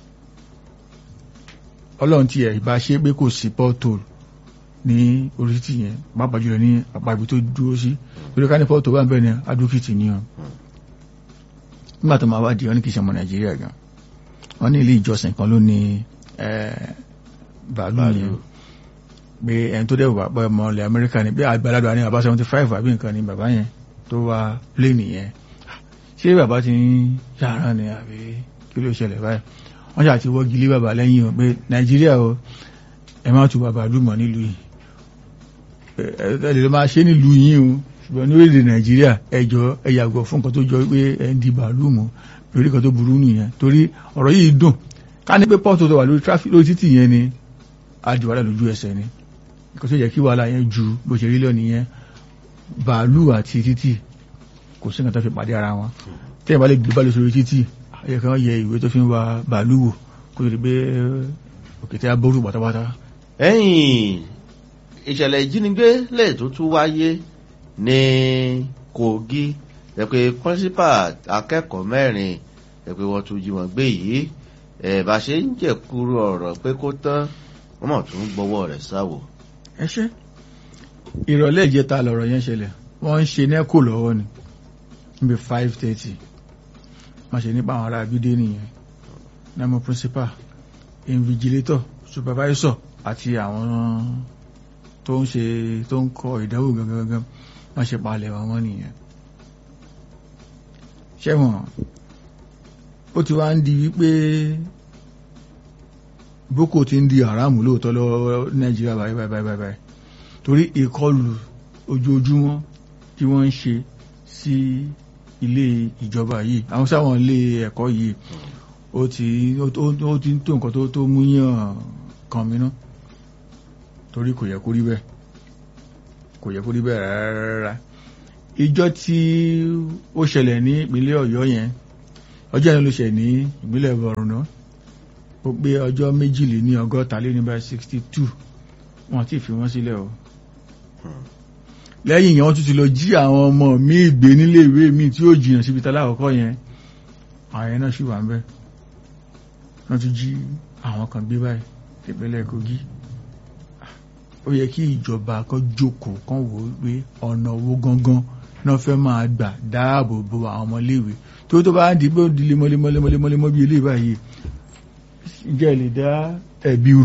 ọlọ́run ti ẹ̀ bá ṣe pé kò sí pọ́tòl ní orí títì yẹn pàápàá jùlọ ní apá ibi tó dúró sí torí ká ní pọ́tòl wà bẹ́ẹ̀ ni adókìtì ni ọ nígbà tó máa wá di ọ ní kìí ṣe ọmọ nàìjíríà gan wọ́n ní ilé ìjọsìn kan ló ní eh, bàálù yẹn pé ẹni tó dẹ̀ wà pẹ́ ọmọ ilẹ̀ amẹ́ríkà ni pé àgbàlagbà ní bàbá seventy five àbí nǹkan ni bàbá yẹn tó wá pléènì yẹn ṣé bàbá ti ń ṣàárán ni àbí kí ló ṣẹlẹ̀ báyìí wọ́n ṣáà ti wọ́gi lé bàbá lẹ́yìn o pé nàìjíríà o ẹ má tu bàbá lùmọ̀ nílùú yìí ẹ ẹ lè máa ṣe nílùú yìí o ṣùgbọ́n ní orílẹ̀ nàìjíríà ẹ jọ̀ọ́ ẹ yàgò fún nǹkan tó jọ pé ẹ ń di bàálù mọ́ lórí nǹkan tó burú nìyẹn torí ọ̀rọ̀ yìí dùn ká ní pé pọ́ọ̀tù tó wà lórí tráfíkì lórí títì yẹn ni àdìwálà lójú ẹsẹ̀ ni nǹkan tó yẹ kí wàhálà yẹn ju bó ṣe rí lọ nìyẹn bàálù àti títì kò sí nǹkan tó fi pàdé ara wọn tẹ́yìn bá lè gbé bàálù sórí títì ayẹ kan yẹ ìwé tó fi ń wa bàálù wò kó tó di pé òkété aború pátápátá ẹ̀yìn ìṣẹ̀lẹ̀ ìjínigbé lè tó tún wáyé ní kogi ẹ̀pẹ́ pọ́nsípà akẹ́kọ̀ọ́ mẹ́rin ẹ̀pẹ́ wọ́n tún jí wọn gbé yìí ẹ̀ bá ṣe ń jẹ̀kúrú ọ̀rọ̀ pé kó tán wọ́n mọ̀ tún gbọ́wọ́ rẹ̀ sáwò. ẹ ṣe ìrọ̀lẹ́ ìjẹta lọ̀rọ̀ yẹn ṣẹlẹ̀ wọ́n ń ṣe nẹ́kò lọ́wọ́ ni níbi five thirty wọ́n ṣe nípa àwọn ará abídé nìyẹn namo principal invigilator supervisor àti àwọn tó ń ṣe tó ń kọ ìdánwò gangan gangan wọ́n ṣe palẹ̀ wọn wọ́n nìyẹn ṣẹ́wọ̀n ó ti wá ń di wípé boko ti ń di haramu lóòótọ́ lọ́wọ́ nàìjíríà báyìí báyìí báyìí báyìí torí ìkọlù ojoojúmọ́ tí wọ́n ń ṣe sí ilé ìjọba yìí àwọn sáwọn ilé ẹ̀kọ́ yìí ó ti ó ó ti ń tó nǹkan tó tó mú yàn kan mìíràn torí kò yẹ kó rí bẹ́ẹ̀ kò yẹ kó rí bẹ́ẹ̀ rárá ìjọ tí ó ṣẹlẹ̀ ní ìpínlẹ̀ ọ̀yọ́ yẹn ọjọ́ yẹn ló ṣẹ̀ ní ìpínlẹ̀ borno ó pé ọjọ́ méjìlél ní ọgọ́ta lé ní bá sixty two wọn ti fi wọ́n sílẹ̀ o lẹ́yìn yẹn wọ́n tún ti lọ jí àwọn ọmọ míì gbé nílé ìwé míì tí ó jìnnà síbi tálá àkọ́kọ́ yẹn àwọn yẹn náà sì wà ń bẹ̀ wọ́n tún jí àwọn kan gbé báyìí ìpínlẹ̀ kogi ó yẹ kí ìjọba kan jókòó kan wò ó pé ọ̀nà owó gangan náà fẹ́ máa gbà dáàbò bo àwọn ọmọléèwé tó tó bá ń di pé ó di lemọ́lemọ́lemọ́lemọ́ bí ilé báyìí ìjẹ́ lè dá ẹ̀bi